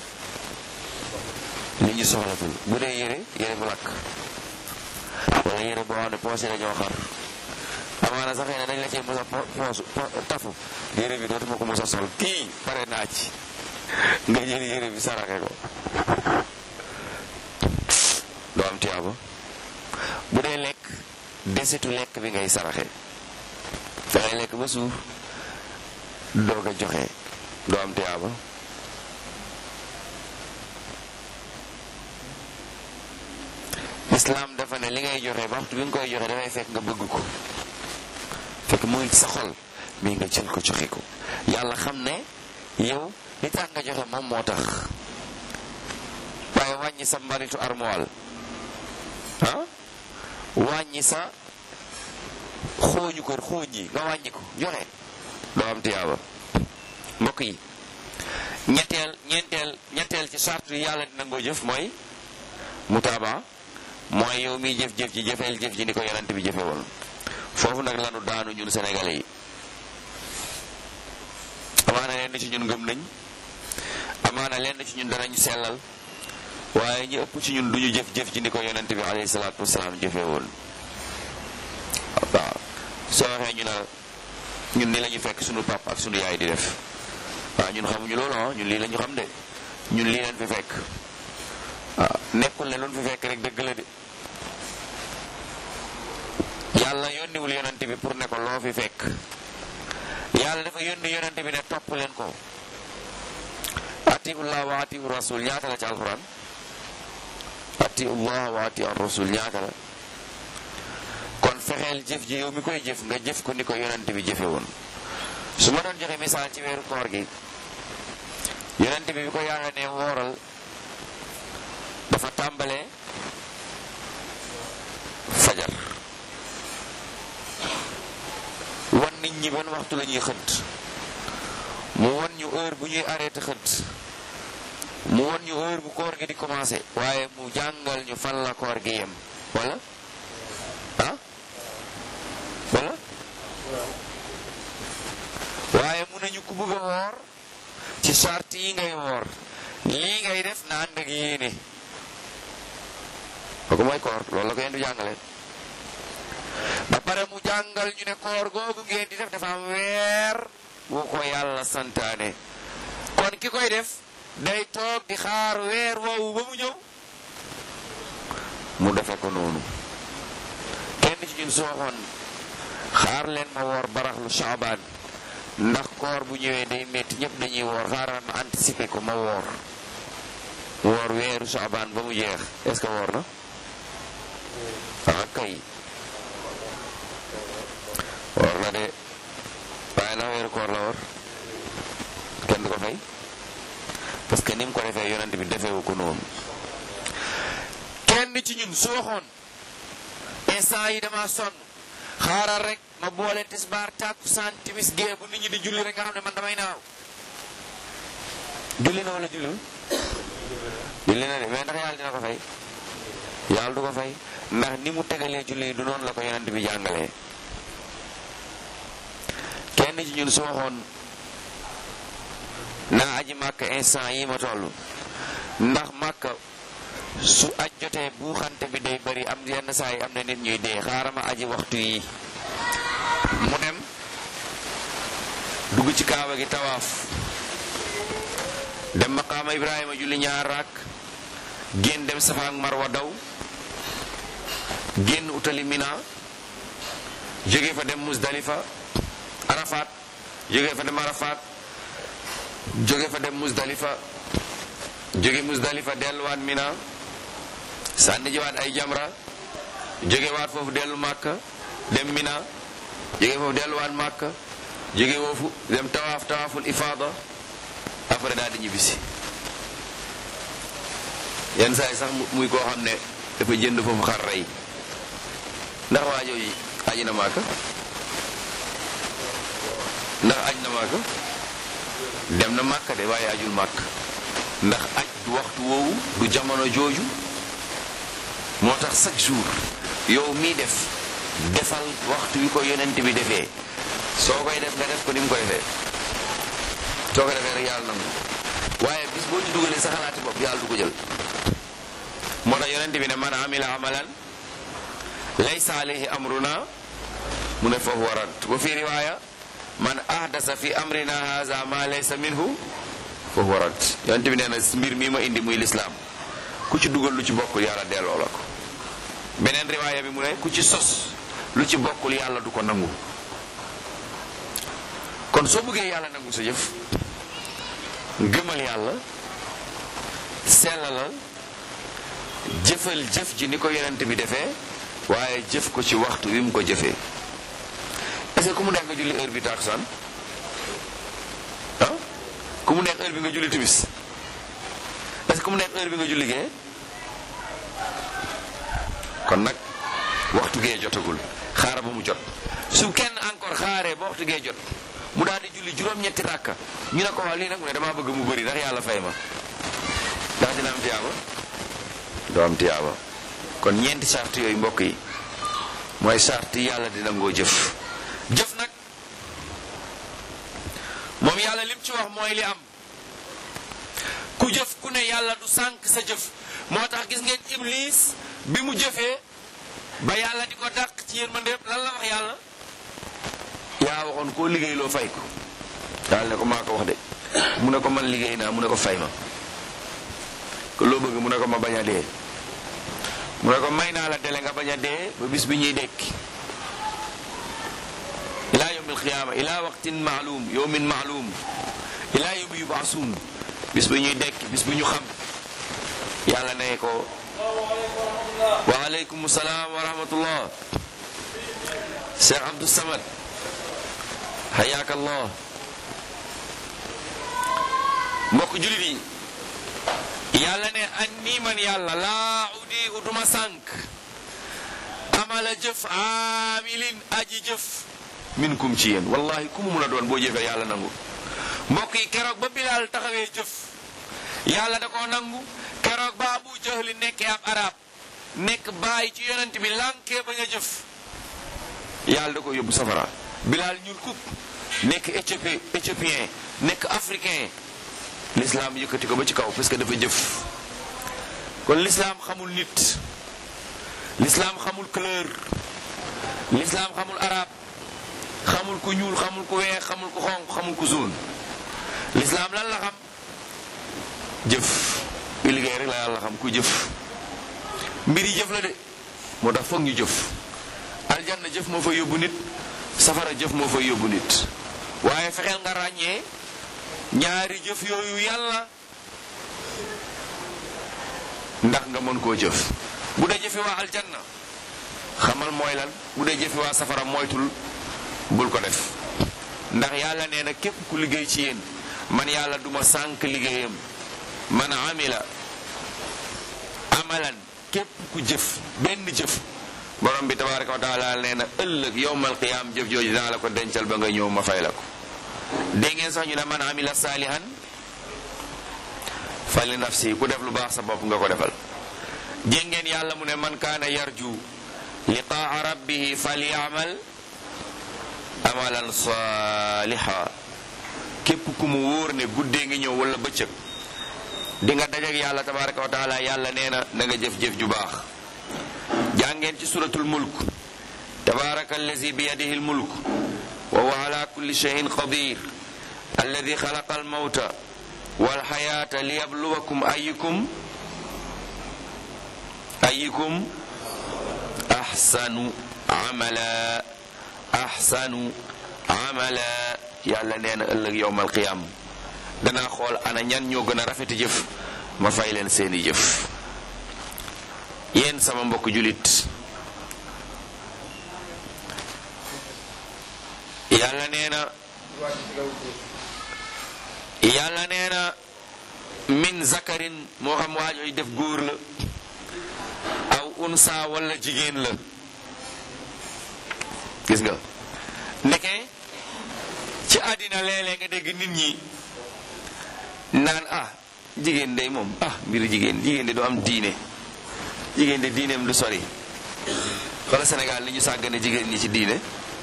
li ñu soxlatul bu dee yére yére bu lakk wala yére boo xam ne poos yi dañoo xar amaana sax ne dañ la cee mos a poosu tafu yére bi dootuma ko mos a sol kii pare naa ci nga jël yére bi saraxe ko doo am tiyaaba bu dee lekk desitu lekk bi ngay saraxe dangay lekk ba suuf doog a joxe doo am tiyaaba islaam dafa ne li ngay joxe ba waxtu bi nga koy joxe dafay fekk nga bëgg ko fekk muy sa xol mii nga jël ko joxe ko yàlla xam ne yow li tax nga joxe moom moo tax waaye wàññi sa mbaritu armoire ah wàññi sa xooñu ko xooñ yi nga wàññi ko joxe doo am tiyaaba mbokk yi ñetteel ñeenteel ñetteel ci sartu yi yàlla dina ngoo jëf mooy mutaaba mooy yow miy jëf-jëf ji jëfeel jëf ji ni ko yonent bi jëfe woon foofu nag lanu daanu ñun sénégalais yi amaana lenn ci ñun gëm nañ amaana lenn ci ñun danañ sellal waaye ñi ëpp ci ñun duñu jëf-jëf ji ni ko yonent bi alayhi salaatu wasalaam jëfe woon waaw soo waxee ñu ne ñun ni la ñu fekk sunu pap ak sunu yaay di def waaw ñun xamuñu loolu ah ñun lii la ñu xam de ñun lii leen fi fekk waaw nekkul ne luñ fi fekk rek dëgg la de yàlla yónniwul yonent bi pour ne ko loo fi fekk yàlla dafa yónni yonent bi ne topp leen ko atiullah wa atiu rasul ñaata la ci alquran atiullah wa atiu rasul ñaata la kon fexeel jëf ji yow mi koy jëf nga jëf ko ni ko yonent bi jëfe woon su ma doon joxe misaal ci weeru koor gi yonent bi bi ko yàlla ne wooral dafa tàmbalee fajar wan nit ñi ban waxtu la ñuy xëdd mu wan ñu heure bu ñuy arrêté xëdd mu wan ñu heure bu koor gi di commencé waaye mu jàngal ñu fan la koor gi yem wala ah wala waaye mun nañu ku bëgg a woor ci charte yi ngay woor lii ngay def na ànd ak yéene kooku mooy koor loolu la ko yéen du jàngale ba pare mu jàngal ñu ne koor googu ngeen di def dafa am weer wu ko yàlla santaane kon ki koy def day toog di xaar weer woowu ba mu ñëw mu defe ko noonu kenn ci ñun su waxoon xaar leen ma woor baraxlu Shaabaan ndax koor bu ñëwee day metti ñëpp dañuy woor xaaral ma anticiper ko ma woor woor weeru Shaabaan ba mu jeex est-ce que woor na ah kay woor na de waaye na weeru koor la woor kenn du ko fay parce que ni mu ko defee yonent bi defewu ko noonu kenn ci ñun su waxoon instant yi dama sonn xaaral rek ma boole tisbaar tàkkusaan timis gee bu nit ñi di julli rek nga xam ne man damay naaw julli na wala julliwul julli na de mais ndax yàlla dina ko fay yàlla du ko fay ndax ni mu tegalee julli du noonu la ko yonent bi jàngalee kenn ci ñun su waxoon naa aji màkk instant yi ma toll ndax màkk su aj jotee buuxante bi day bari am yenn saa yi am na nit ñuy dee xaaral ma aji waxtu yi mu dem dugg ci kaaba gi tawaaf dem maqaama ibrahima julli ñaar raak génn dem safa ak marwa daw génn utali mina jóge fa dem musdalifa arafat jóge fa dem arafat jóge fa dem musdalifa jóge musdalifa delluwaat mina sànni jiwaat ay jamra jóge waat foofu dellu màkka dem mina jóge foofu delluwaat màkka jóge foofu dem tawaaf tawaaful ifaada après daal di ñibbisi yenn saa yi sax muy koo xam ne dafa jënd foofu xar rey ndax waa jooju aji na màkka ndax aj na màkka dem na màkka de waaye ajul màkk ndax aj du waxtu woowu du jamono jooju moo tax chaque jour yow mii def defal waxtu wi ko yonent bi defee soo koy def nga def ko ni mu ko defee soo ko defee rek yàlla nangu waaye bis boo ci dugalee sa xalaati bopp yàlla du ko jël moo tax yonent bi ne man amila amalan laysa alayhi amruna mu ne fa huwa rad wa fi riwaya man ahdasa fi amrina haza ma laysa minhu fa huwa rad yonent bi nee na mbir mii ma indi muy lislaam ku ci dugal lu ci bokkul yàlla delloo la ko beneen riwaaya bi mu ne ku ci sos lu ci bokkul yàlla du ko nangu kon soo bëggee yàlla nangu sa jëf gëmal yàlla sellalal jëfal jëf ji ni ko yonent bi defee waaye jëf ko ci waxtu wi mu ko jëfee est-ce que ku mu neex nga julli heure bi takusaan ah ku mu neex heure bi nga julli timis est-ce que ku mu neex heure bi nga julli gee kon nag waxtu gee jotagul xaara ba mu jot su kenn encore xaaree ba waxtu gee jot mu daal di julli juróom-ñetti ràkka ñu ne ko waa lii nag mu ne damaa bëgg mu bëri ndax yàlla fay ma ndax dina am tiyaaba doo am tiyaaba kon ñeenti sart yooyu mbokk yi mooy sart yi yàlla dina ngoo jëf jëf nag moom yàlla lim ci wax mooy li am ku jëf ku ne yàlla du sànq sa jëf moo tax gis ngeen iblis bi mu jëfee ba yàlla di ko dàq ci yërmande yëpp lan la wax yàlla yaa waxoon koo liggéey loo fay ko daal ne ko maa ko wax de mu ne ko man liggéey naa mu ne ko fay ma ko loo bëgg mu ne ko ma bañ a dee mu ne ko may naa la dele nga bañ a dee ba bis bi ñuy dekki ila yawm alqiyama ila waqtin maalum yawmin maalum ila yawmi yubaasuun bis bi ñuy dekki bis bi ñu xam yàlla ne ko wa aleykum salaam wa rahmatullah Cheikh Abdou Samad hayaaka allah mbokk julit yi yàlla ne an nii man yàlla laa udi uduma sànk amala jëf aamilin aji jëf minkum ci yéen wallahi ku mu mun a doon boo jëfee yàlla nangu mbokk yi keroog ba bilaal taxawee jëf yàlla da koo nangu keroog ba abu jahli nekkee ab arab nekk bàyyi ci yonent bi lànkee bañ a jëf yàlla da ko yóbbu safara bilaal ñuul kuk nekk éthiopie éthiopien nekk africain l'islam yëkkati ko ba ci kaw parce que dafa jëf kon l'islam xamul nit l'islam xamul couleur l'islam xamul arab xamul ku ñuul xamul ku weex xamul ku xonq xamul ku zone l'islam lan la xam jëf ku liggéey rek la yàlla xam ku jëf mbir yi jëf la de moo tax foog ñu jëf aljanna jëf moo fa yóbbu nit safara jëf moo fa yóbbu nit waaye fexeel nga ràññee ñaari jëf yooyu yàlla ndax nga mën koo jëf bu dee jëfi waa aljanna xamal mooy lan bu dee jëfi waa safara moytul bul ko def ndax yàlla nee na képp ku liggéey ci yéen man yàlla duma sànk liggéeyam man amila amalan képp ku jëf benn jëf borom bi tabaraka wa taala nee na ëllëg yowmal qiyaam jëf jooju dinaa la ko dencal ba nga ñëw ma fay la ko dégg ngeen sax ñu ne man amila saalihan fa li nafsi ku def lu baax sa bopp nga ko defal dégg ngeen yàlla mu ne man kaana yarju liqaa rabbihi falyamal amalan saaliha képp ku mu wóor ne guddee ngi ñëw wala bëccëg di nga dajak yàlla tabaraka wa taala yàlla nee na na nga jëf-jëf ju baax jàngeen ci suratul mulk tabaraka allazi bi yadihi lmulk wa huwa ala kulli shay'in qadir alladi xalaqa almawta walxayata liyabluwakum ayukum ayukum ahsanu amala ahsanu amala yàlla nee na ëllëg yowmal qiyam danaa xool ana ñan ñoo gën a rafeti jëf ma fay leen seeni jëf yéen sama mbokk julit yàlla nee na yàlla nee na min zakarin moo xam waajooy def góor la aw unsa wala jigéen la gis nga ndeke ci àddina léeg-léeg nga dégg nit ñi naan ah jigéen day moom ah mbiru jigéen jigéen de du am diine jigéen de diineem du sori xoolal Sénégal li ñu sàggane jigéen ñi ci diine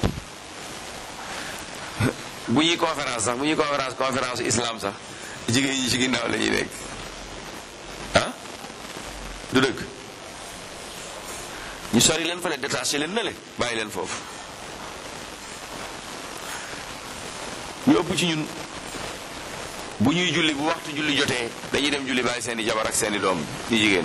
bu ñuy conférence sax bu ñuy conférence conférence islam sax jigéen ñi ci ginnaaw la ñuy nekk ah du dëgg ñu sori leen fale détaché leen na le bàyyi leen foofu ñu ëpp ci ñun bu ñuy julli bu waxtu julli jotee dañuy dem julli bàyyi seeni jabar ak seeni doom ñu jigéen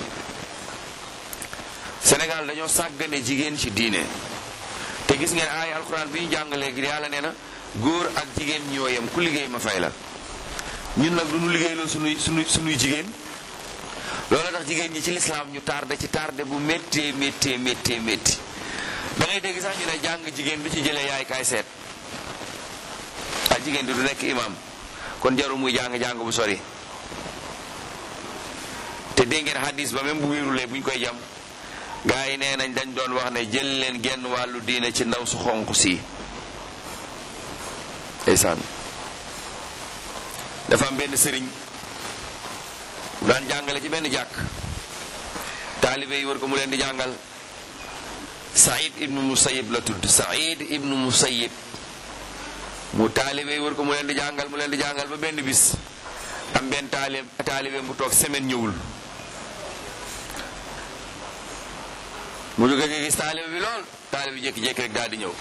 Sénégal dañoo sàggane jigéen ci diine te gis ngeen aaya alquran bi ñu jàng léegi yàlla nee na góor ak jigéen ñoo yem ku liggéey ma fay la ñun nag du ñu liggéey loolu sunuy sunuy sunuy jigéen loolu tax jigéen ñi ci lislaam ñu tardé ci tardé bu méttee méttee méttee métti da ngay dégg sax ñu ne jàng jigéen du ci jëlee yaay kaay seet ak jigéen di du nekk imam kon jarul muy jàng jàng bu sori te dégg ngeen hadis ba même bu wéerulee bu ñu koy jam gaa yi nee nañ dañ doon wax ne jël leen genn wàllu diine ci ndaw su xonq si ndeysaan dafa am benn sëriñ bu daan jàngale ci benn jàkk taalibe yi war ko mu leen di jàngal Saïd ibnu Musayyib la tudd Saïd ibnu Musayyib mu taalibe yi war ko mu leen di jàngal mu leen di jàngal ba benn bis am benn taalibe taalibe mu toog semaine ñëwul mu jóge nga gis taalibe bi lool taalibe bi jékki-jékki rek daal di ñëw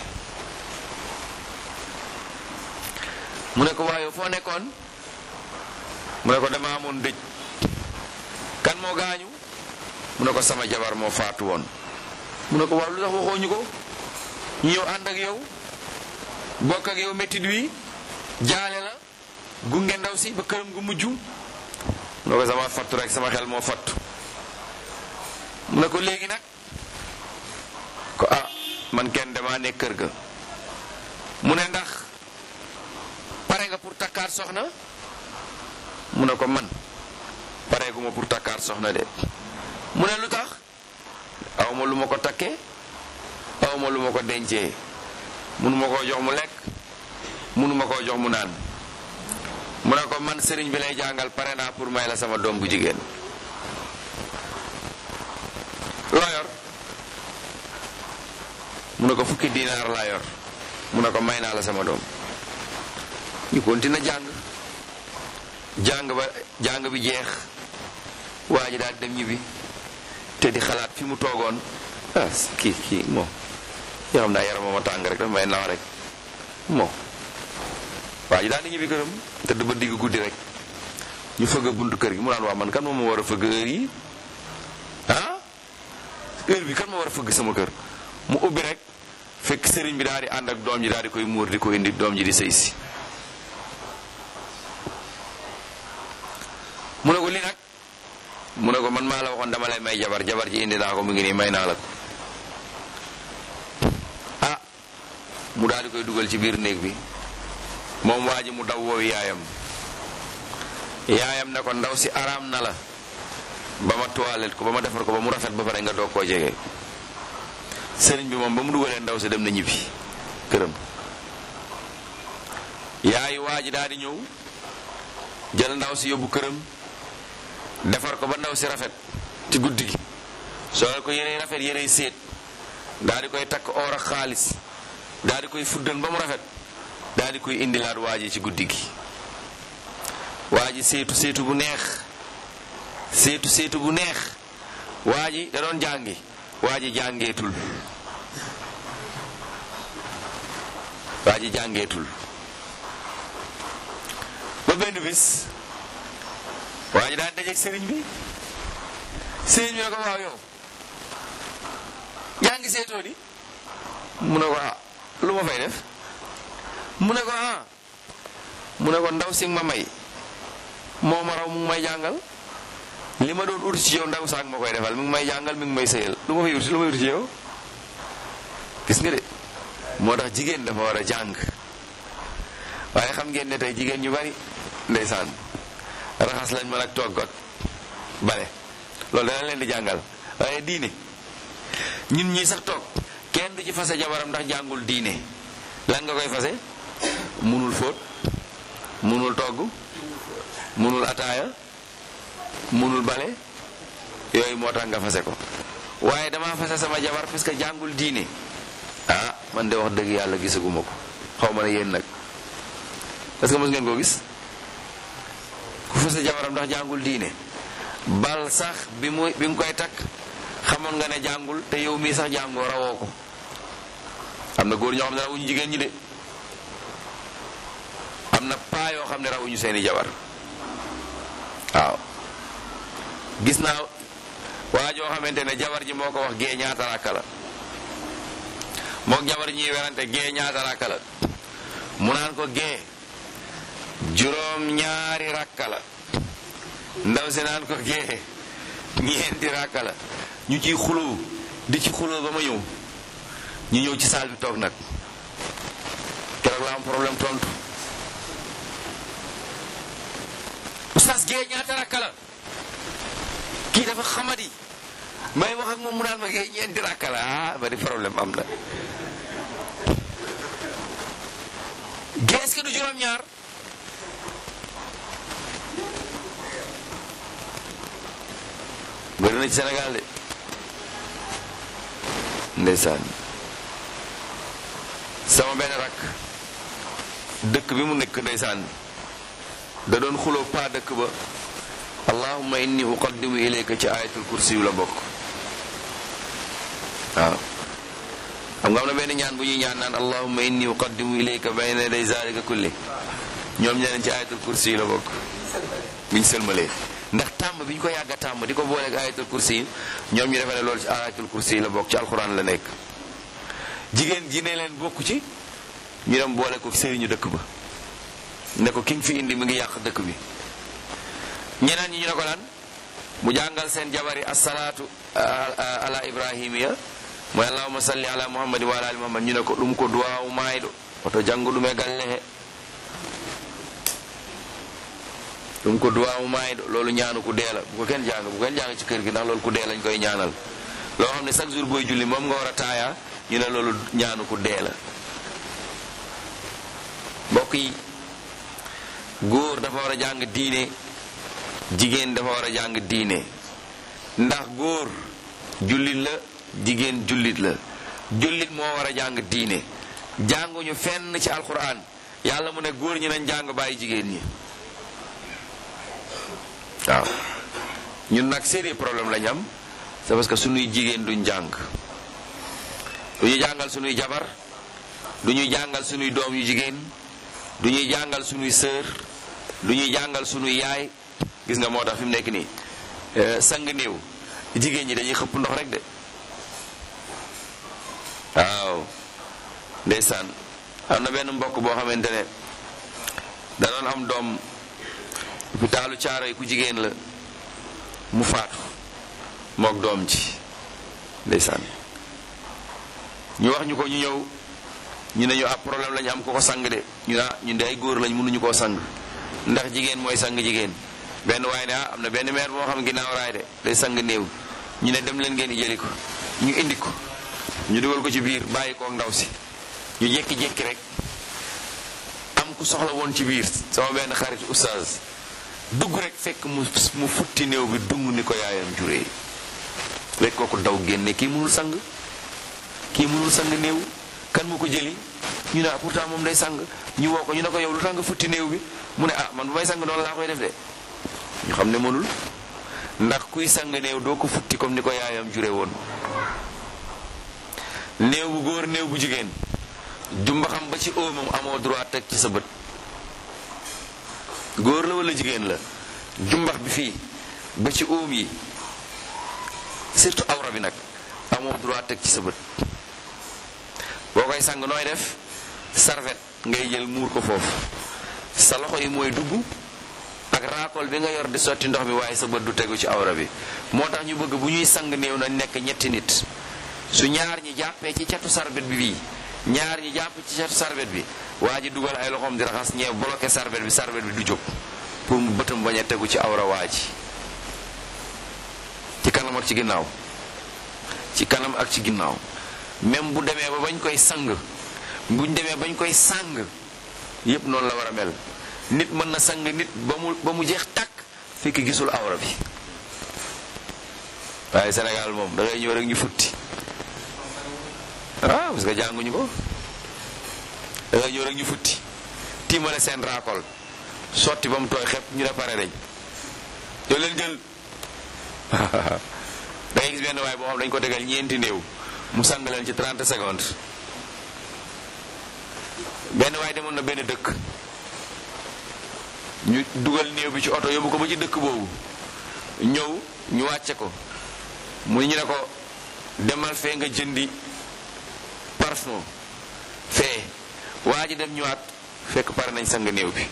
mu ne ko waaye foo nekkoon mu ne ko dama amoon dëj kan moo gaañu mu ne ko sama jabar moo faatu woon mu ne ko waaw lu tax waxooñu ko ñu ñëw ànd ak yow bokk ak yow méttit wi jaale la gunge ndaw si ba këram gu mujj mu ne ko sama fattu rek sama xel moo fattu mu ne ko léegi nag ko ah man kenn damaa nekk kër ga mu ne ndax pare nga pour takkaat soxna mu ne ko man pareeguma pour takkaat soxna de mu ne lu tax awma lu ma ko takkee awma lu ma ko dencee munuma koo jox mu lekk munuma koo jox mu naan mu ne ko man sëriñ bi lay jàngal pare naa pour may la sama doom bu jigéen loo yor mu ne ko fukki dinaar laa yor mu ne ko may naa la sama doom ñu continue jàng jàng ba jàng bi jeex waa ji daal dem ñibbi te di xalaat fi mu toogoon ah kii kii moom yoo xam naa yaram ma tàng rek dafa may naaw rek moom waa ji daal di ñibbi këram te du ba digg guddi rek ñu fëgg buntu kër gi mu naan waa man kan moom ma war a fëgg heure yi ah heure bi kan ma war a fëgg sama kër mu ubbi rek fekk sëriñ bi daal di ànd ak doom ji daal di koy muur di ko indi doom ji di sëy si mu ne ko li nag mu ne ko man maa la waxoon dama lay may jabar jabar ji indi naa ko mu ngi nii may naa la ko ah mu daal di koy dugal ci biir néeg bi moom waa ji mu daw woowu yaayam yaayam ne ko ndaw si araam na la ba ma toilette ko ba ma defar ko ba mu rafet ba pare nga doog koo jege sëriñ bi moom ba mu dugalee ndaw si dem na ñibbi këram yaayu waa ji daal di ñëw jël ndaw si yóbbu këram defar ko ba ndaw si rafet ci guddi gi soo ko yërey rafet yërey séet daal di koy takk or ak xaalis daal di koy fuddan ba mu rafet daal di koy indilaat waa ji ci guddi gi waa ji seetu seetu bu neex seetu seetu bu neex waa ji da doon jàngi waa ji jàngeetul waa ji jàngeetul ba benn bis waa ji daan dajeeg sëriñ bi sëriñ bi ne ko waaw yow yaa ngi seetoo di mu ne ko ah lu ma fay def mu ne ko ah mu ne ko ndaw si ma may moo ma raw mu ngi may jàngal li ma doon ut ci yow ndaw saak ma koy defal mi ngi may jàngal mi ngi may sëyal lu ma fay ut lu may ut ci yow gis nga de moo tax jigéen dafa war a jàng waaye xam ngeen ne tey jigéen ñu bari ndeysaan raxas lañ mën ak togg ak bale loolu dana leen di jàngal waaye diine ñun ñii sax toog kenn du ci fase jabaram ndax jàngul diine lan nga koy fase munul fóot munul togg munul ataaya munul bale yooyu moo tax nga fase ko waaye dama fase sama jabar parce que jàngul diine ah man de wax dëgg yàlla gisaguma ko xaw ma ne yéen nag est-ce que mos ngeen koo gis ku fase jabaram ndax jàngul diine bal sax bi mu bi nga koy takk xamoon nga ne jàngul te yow mii sax jàngoo rawoo ko am na góor ñoo xam ne rawuñu jigéen ñi de am na paa yoo xam ne rawuñu seeni jabar waaw gis naa waa joo xamante ne jabar ji moo ko wax gee ñaata rakka la mook jabar ñuy werante gee ñaata rakka la mu naan ko gee juróom ñaari rakka la ndaw si naan ko gee ñeenti rakka la ñu ciy xuloo di ci xuloo ba ma ñëw ñu ñëw ci saal bi toog nag keroog la am problème tontu oustaz gee ñaata rakka la kii dafa xamadi may wax ak moom mu naan ma gee ñeenti rakka la ah ba di problème am na gee est-ce que du juróom-ñaar bëri na ci Sénégal de ndeysaan sama benn rakk dëkk bi mu nekk ndeysaan da doon xuloo paa dëkk ba allahumma inni uqaddimu ilayka ci ayatul kursi yu la bokk waaw xam nga am na benn ñaan bu ñuy ñaan naan allahumma inni uqaddimu ilayka bayna yaday zalika kulli ñoom ñeneen ci ayatul kursi yu la bokk biñ sëlmalee ndax tàmm bi ñu ko yàgg a tàmm di ko booleeg ayatul kursi yi ñoom ñu defe ne loolu ci ayatul kursi yi la bokk ci alxuraan la nekk jigéen ji ne leen bokku ci ñu dem boole ko sëriñu dëkk ba ne ko ki nga fi indi mi ngi yàq dëkk bi ñeneen ñi ñu ne ko lan mu jàngal seen jabari asalaatu ala ibrahimiya mooy allahuma salli ala muhammadi wa ala ali muhammad ñu ne ko ɗum ko duwawu mayɗo oto janngo ɗum e galle he ɗum ko duwawu mayɗo loolu ñaanu ku deela bu ko kenn jàng bu ko kenn jàng ci kër gi ndax loolu ku dee lañ koy ñaanal loo xam ne chaque jour booy julli moom nga war a taaya ñu ne loolu ñaanu ku dee la mbokk yi góor dafa war a jàng diine jigéen dafa war a jàng diine ndax góor jullit la jigéen jullit la jullit moo war a jàng diine jànguñu fenn ci alquran yàlla mu ne góor ñi nañ jàng bàyyi jigéen ñi waaw ñun nag sérieux problème lañ am c'est parce que suñuy jigéen duñ jàng du ñu jàngal suñuy jabar du ñuy jàngal suñuy doom yu jigéen du ñuy jàngal suñuy sœur du ñuy jàngal suñuy yaay gis nga moo tax fi mu nekk nii sang néew jigéen ñi dañuy xëpp ndox rek de waaw ndeysaan am na benn mbokk boo xamante ne da doon am doom hôpitalu caaro yi ku jigéen la mu faatu mook doom ci ndeysaan ñu wax ñu ko ñu ñëw ñu ne ñu ab problème lañu am ko ko sang de ñu naa ñun de ay góor lañ mënuñu koo sang ndax jigéen mooy sang jigéen benn waaye ne ah am na benn meer moo xam ginnaaw raay de day sang néew ñu ne dem leen ngeen di jëli ko ñu indi ko ñu dugal ko ci biir bàyyi ko ndaw si ñu jékki-jékki rek am ku soxla woon ci biir sama benn xarit oustaz dugg rek fekk mu mu futti néew bi dung ni ko yaayam juree rek kooku daw génne kii mënul sang kii mënul sang néew kan mu ko jëli ñu ne ah pourtant moom day sang ñu woo ko ñu ne ko yow lu tax nga futti néew bi mu ne ah man bu may sang noonu laa koy def de ñu xam ne mënul ndax kuy sang néew doo ko futti comme ni ko yaayam jure woon néew bu góor néew bu jigéen jumba xam ba ci óomam amoo droit teg ci sa bët góor la wala jigéen la jumbax bi fii ba ci óom yi surtout awra bi nag amoo droit teg ci sa bët boo koy sang nooy def sarvet ngay jël muur ko foofu sa loxo yi mooy dugg ak raakol bi nga yor di sotti ndox mi waaye sa bët du tegu ci awra bi moo tax ñu bëgg bu ñuy sang néew na nekk ñetti nit su ñaar ñi jàppee ci catu sarbet bi bii ñaar ñi jàpp ci catu sarbet bi waa ji dugal ay loxoom di raxas ñee bloqué sarbet bi sarbet bi du jóg pour mu bëtam bañ a tegu ci awra waa ji ci kanam ak ci ginnaaw ci kanam ak ci ginnaaw même bu demee ba bañ koy sang buñ demee bañ koy sang yépp noonu la war a mel nit mën na sang nit ba mu ba mu jeex tàkk fekk gisul awra bi waaye Sénégal moom da ngay ñëw rek ñu futti ah parce que jànguñu ko da ngay ñëw rek ñu futti tiimale seen raakol sotti ba mu tooy xepp ñu ne pare dañ yow leen jël da ngay gis benn waaye boo xam dañ ko tegal ñeenti néew mu sang leen ci 30 secondes benn waaye demoon na benn dëkk ñu dugal néew bi ci oto yóbbu ko ba ci dëkk boobu ñëw ñu wàcce ko mu ñu ne ko demal fee nga jëndi parfum fee waa ji dem ñëwaat fekk pare nañ sang néew bi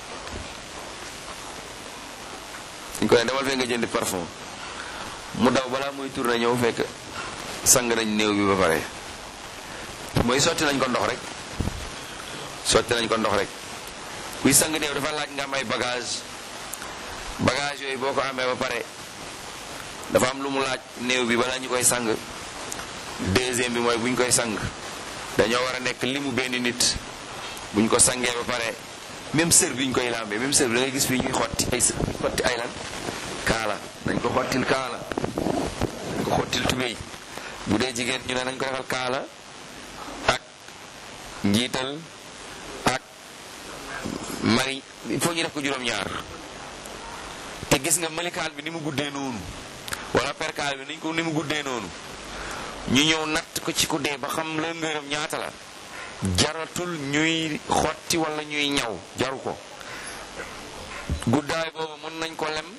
ñu ko ne demal fee nga jënd parfum mu daw balaa muy tourné ñëw fekk sang nañ néew bi ba pare mooy sotti nañ ko ndox rek sotti nañ ko ndox rek kuy sang néew dafa laaj nga am ay bagage bagage yooyu boo ko amee ba pare dafa am lu mu laaj néew bi balaa ñu koy sang deuxième bi mooy bu ñu koy sang dañoo war a nekk limu benn nit bu ñu ko sangee ba pare même sër bi ñu koy lambee même sër bi da ngay gis fii ñuy xotti ay sër xotti ay lan kaala dañ ko xottil kaala dañ ko xottil tubéy bu dee jigéen ñu ne nañ ko defal kaala ak njiital ak mari il faut ñu def ko juróom-ñaar te gis nga malikaan bi ni mu guddee noonu wala perkaal bi niñ ko ni mu guddee noonu ñu ñëw natt ko ci ku dee ba xam la ngërëm ñaata la jaratul ñuy xotti wala ñuy ñaw jaru ko guddaay boobu mën nañ ko lem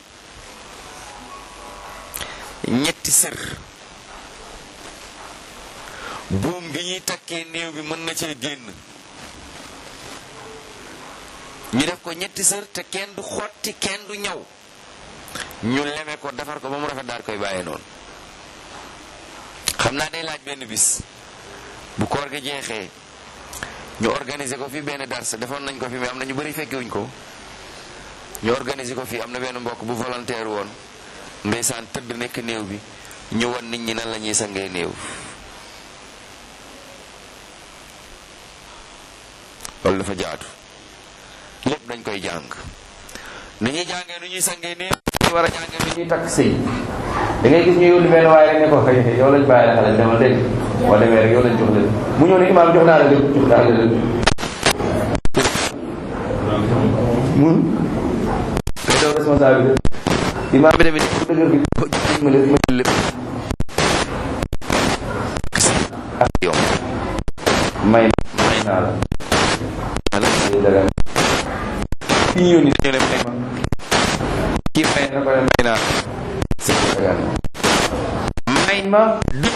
ñetti sër buum gi ñuy takkee néew bi mën na cee génn ñu def ko ñetti sër te kenn du xotti kenn du ñaw ñu leme ko defar ko ba mu rafet daal koy bàyyee noonu xam naa day laaj benn bis bu koor gi jeexee ñu organiser ko fi benn dars defoon nañ ko fi mais am na ñu bëri fekkewuñ ko ñu organiser ko fi am na benn mbokk bu volontaire woon ndeysaan tëdd nekk néew bi ñu wan nit ñi nan la ñuy sangee néew loolu dafa jaatu lépp dañ koy jàng ni ñuy jàngee nu ñuy sangee néew ñu war a jàngee nu ñuy takk sëy da ngay gis ñu yónni benn waaye rek ne ko yow lañ bàyyi la xale demal dégg boo demee rek yow lañ jox leen mu ñëw ne imaam jox naa la dégg jox naa la dégg mun day daw responsabilité imaam bi tamit bu dëgër bi ko jox ma lépp ma jël lépp ak yow may may naa la ala dagan ki ñu yónni dañu ne may ma kii may na ko ne may naa dagan may ma diw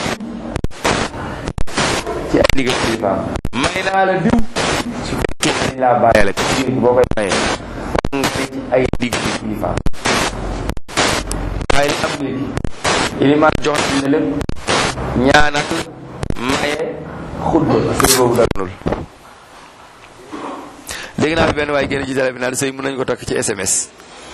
ci ay ndigal kilifaam may naa la diw su fekkee dañ laa bàyyi la jigéen ki boo koy mayee nga ne ci ay ndigal kilifaam waaye li am léegi ilimaan jox na lépp ñaanal maye xutba sëy boobu daganul dégg naa fi benn waaye génn ci télé bi naan sëy mën nañu ko takk ci SMS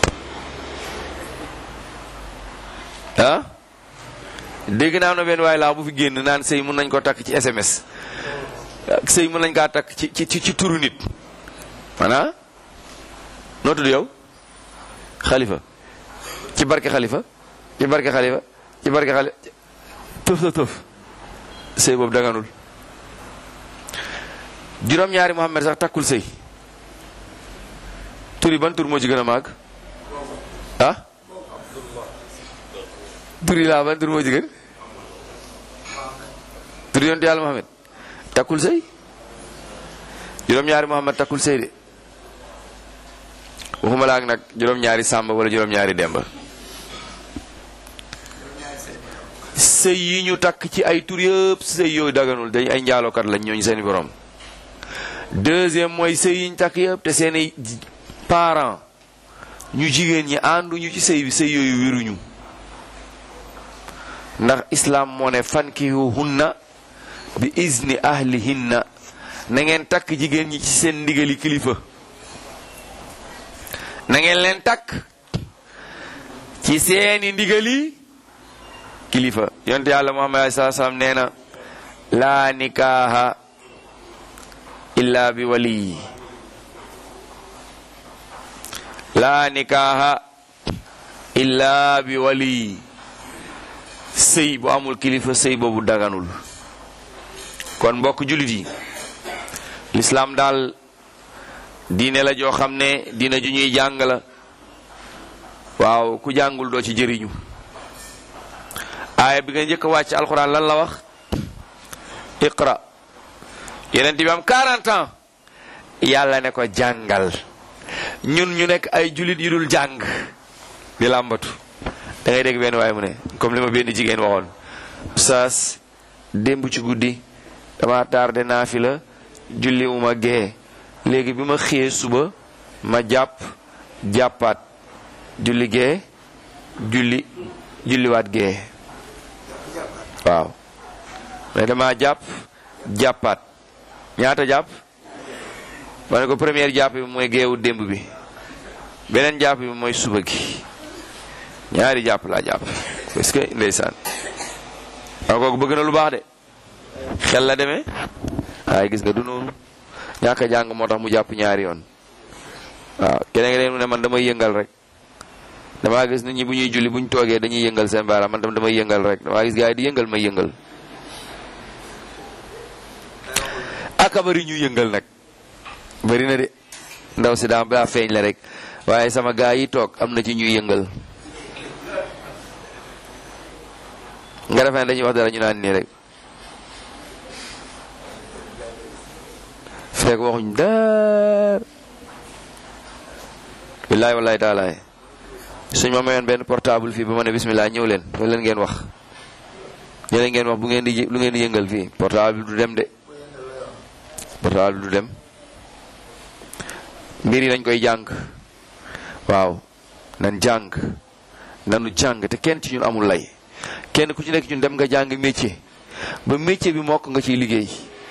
ah dégg naa am na benn waaye laa bu fi génn naan sëy mën nañ ko takk ci SMS sëy mën nañ kaa takk ci ci ci turu nit maanaam noo tudd yow xalifa ci barke xalifa ci barke xalifa ci barke xalifa tëf tëf tëf sëy boobu daganul juróom-ñaari Muhammad sax takkul sëy tur yi ban tur moo ci gën a màgg ah tur yi laa ban tur moo ci gën tur yonte yàlla Muhammad takkul sëy juróom-ñaari Muhammad takkul sëy de waxuma la ak nag juróom-ñaari Sàmba wala juróom-ñaari Demba sëy yi ñu takk ci ay tur yëpp sëy yooyu daganul dañ ay njaalookat lañ ñooñu seeni borom deuxième mooy sëy yi ñu takk yëpp te seeni parents ñu jigéen ñi ànduñu ci sëy bi sëy yooyu wéruñu ndax islam moo ne fankihuhunna bi izni ahlihinna na ngeen takk jigéen ñi ci seen ndigali kilifa na ngeen leen takk ci seeni ndigali kilifa yonte yàlla muhammad alai saa salaam nee na laa nikaaha illa bi waliyi laa nikaaha illa bi waliyi sëy bu amul kilifa sëy boobu daganul kon mbokk jullit yi lislaam daal diine la joo xam ne diine ju ñuy jàng la waaw ku jàngul doo ci jëriñu aaya bi nga njëkk a wàcc alxuraan lan la wax iqra yeneen bi am 40 ans yàlla ne ko jàngal ñun ñu nekk ay jullit yu dul jàng di làmbatu da ngay dégg benn waaye mu ne comme li ma benn jigéen waxoon saas démb ci guddi dama tardé naa fi la julli uma gee léegi bi ma xëyee suba ma jàpp jàppaat julli gee julli julliwaat gee waaw mais dama jàpp jàppaat ñaata jàpp ma ne ko première jàpp bi mooy geewu démb bi beneen jàpp bi mooy suba gi ñaari jàpp laa jàpp parce que ndeysaan waaw kooku bëgg na lu baax de xel la demee waaye gis nga du noonu ñàkk a jàng moo tax mu jàpp ñaari yoon waaw keneen leen mu ne man damay yëngal rek damaa gis nit ñi bu ñuy julli bu ñu toogee dañuy yëngal seen baaraam man tam damay yëngal rek damaa gis gars yi di yëngal may yëngal aka bari ñu yëngal nag bari na de ndaw si daa daa feeñ la rek waaye sama gaa yi toog am na ci ñuy yëngal nga defee ne dañuy wax dara ñu naan nii rek fekk waxuñ daar billaay wallaay taalaay suñ ma mayoon benn portable fii ba ma ne bismillah ñëw leen loolu leen ngeen wax ñëw leen ngeen wax bu ngeen di lu ngeen di yëngal fii portable du dem de portable du dem mbir yi dañ koy jàng waaw nan jàng nanu jàng te kenn ci ñun amul lay kenn ku ci nekk ñun dem nga jàng métier ba métier bi mokk nga ciy liggéey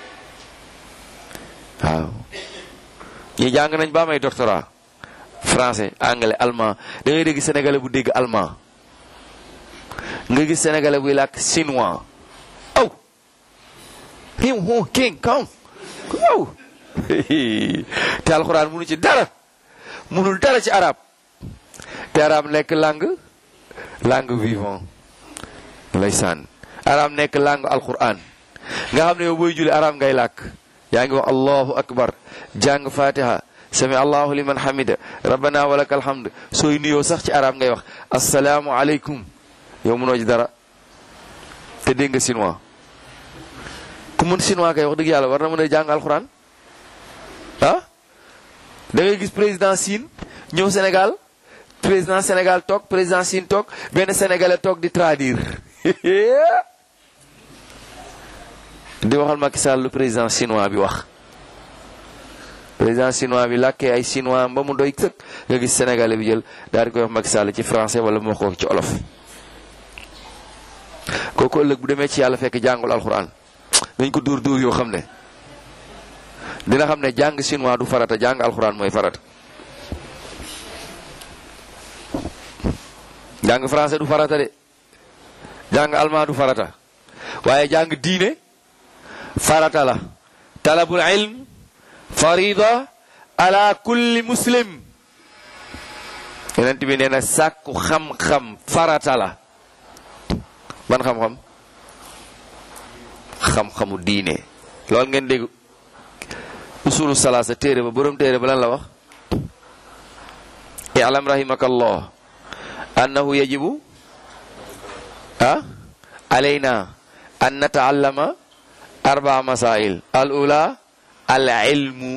waaw ñi jàng nañ ba may doctorat français anglais allemand da ngay dégg sénégalais bu dégg allemand nga gis sénégalais buy làkk chinois aw him hu king kaw aw te alxuraan munu ci dara munul dara ci arab te arab nekk langue langue vivant ndeysaan arab nekk langue alquran nga xam ne yow booy julli arab ngay làkk yaa ngi wax allahu akbar jàng fatiha sami allahu liman hamida rabbana walakal hamd sooy nuyoo sax ci arab ngay wax asalaamu aleykum yow munoo ci dara te dégg nga chinois ku mun chinois kay wax dëgg yàlla war na mën a jàng alquran ah da ngay gis président Chine ñëw Sénégal président Sénégal toog président Chine toog benn sénégalais toog di traduire di waxal Macky Sall lu président chinois bi wax président chinois bi làkkee ay chinois ba mu doy sëkk nga gis sénégalais bi jël daal di koy wax Macky Sall ci français wala mu wax ko ci olof kooku ëllëg bu demee ci yàlla fekk jàngul alxuraan dañ ko dóor dóor yoo xam ne dina xam ne jàng chinois du farata jàng alxuraan mooy farata jàng français du farata de jàng allemand du farata waaye jàng diine farata la talabul ilm farida ala kulli muslim yonent bi nee na sàkku xam-xam farata la ban xam-xam xam-xamu diine loolu ngeen dégg usulu salaasa téere ba borom téere ba lan la wax i'lam rahimakallah annahu yajibu ah alayna an nataallama arbaa masail al ula al ilmu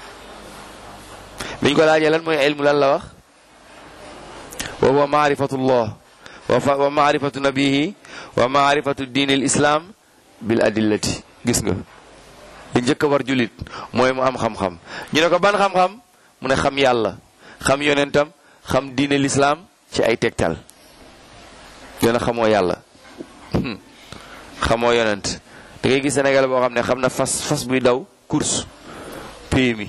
biñ ko laajee lan mooy ilmu lan la wax wa huwa maarifatullah wa maarifatu nabihi wa maarifatu diin al islam bil adillati gis nga li njëkk a war julit mooy mu am xam-xam ñu ne ko ban xam-xam mu ne xam yàlla xam yonentam xam diine l'islam ci ay tegtal yoona xamoo yàlla xamoo yonent da ngay gis Sénégal boo xam ne xam na fas fas buy daw course PMI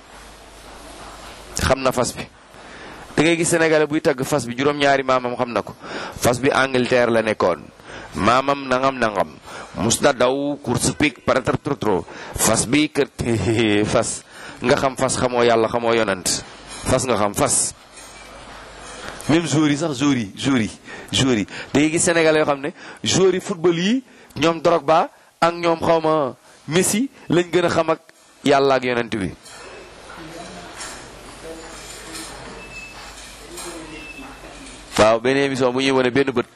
xam na fas bi da ngay gis Sénégal buy tagg fas bi juróom-ñaari maamam xam na ko fas bi Angleterre la nekkoon maamam nangam nangam mus na daw course pic paratar trotro fas bi kër fas nga xam fas xamoo yàlla xamoo yonent fas nga xam fas même joueurs yi sax joueurs yi joueurs yi joueurs yi da ngay gis Sénégal yoo xam ne joueurs yi football yi ñoom Drogba ak ñoom xawma Messi lañ gën a xam ak yàlla ak yonent bi waaw benn émission bu ñuy wane benn bët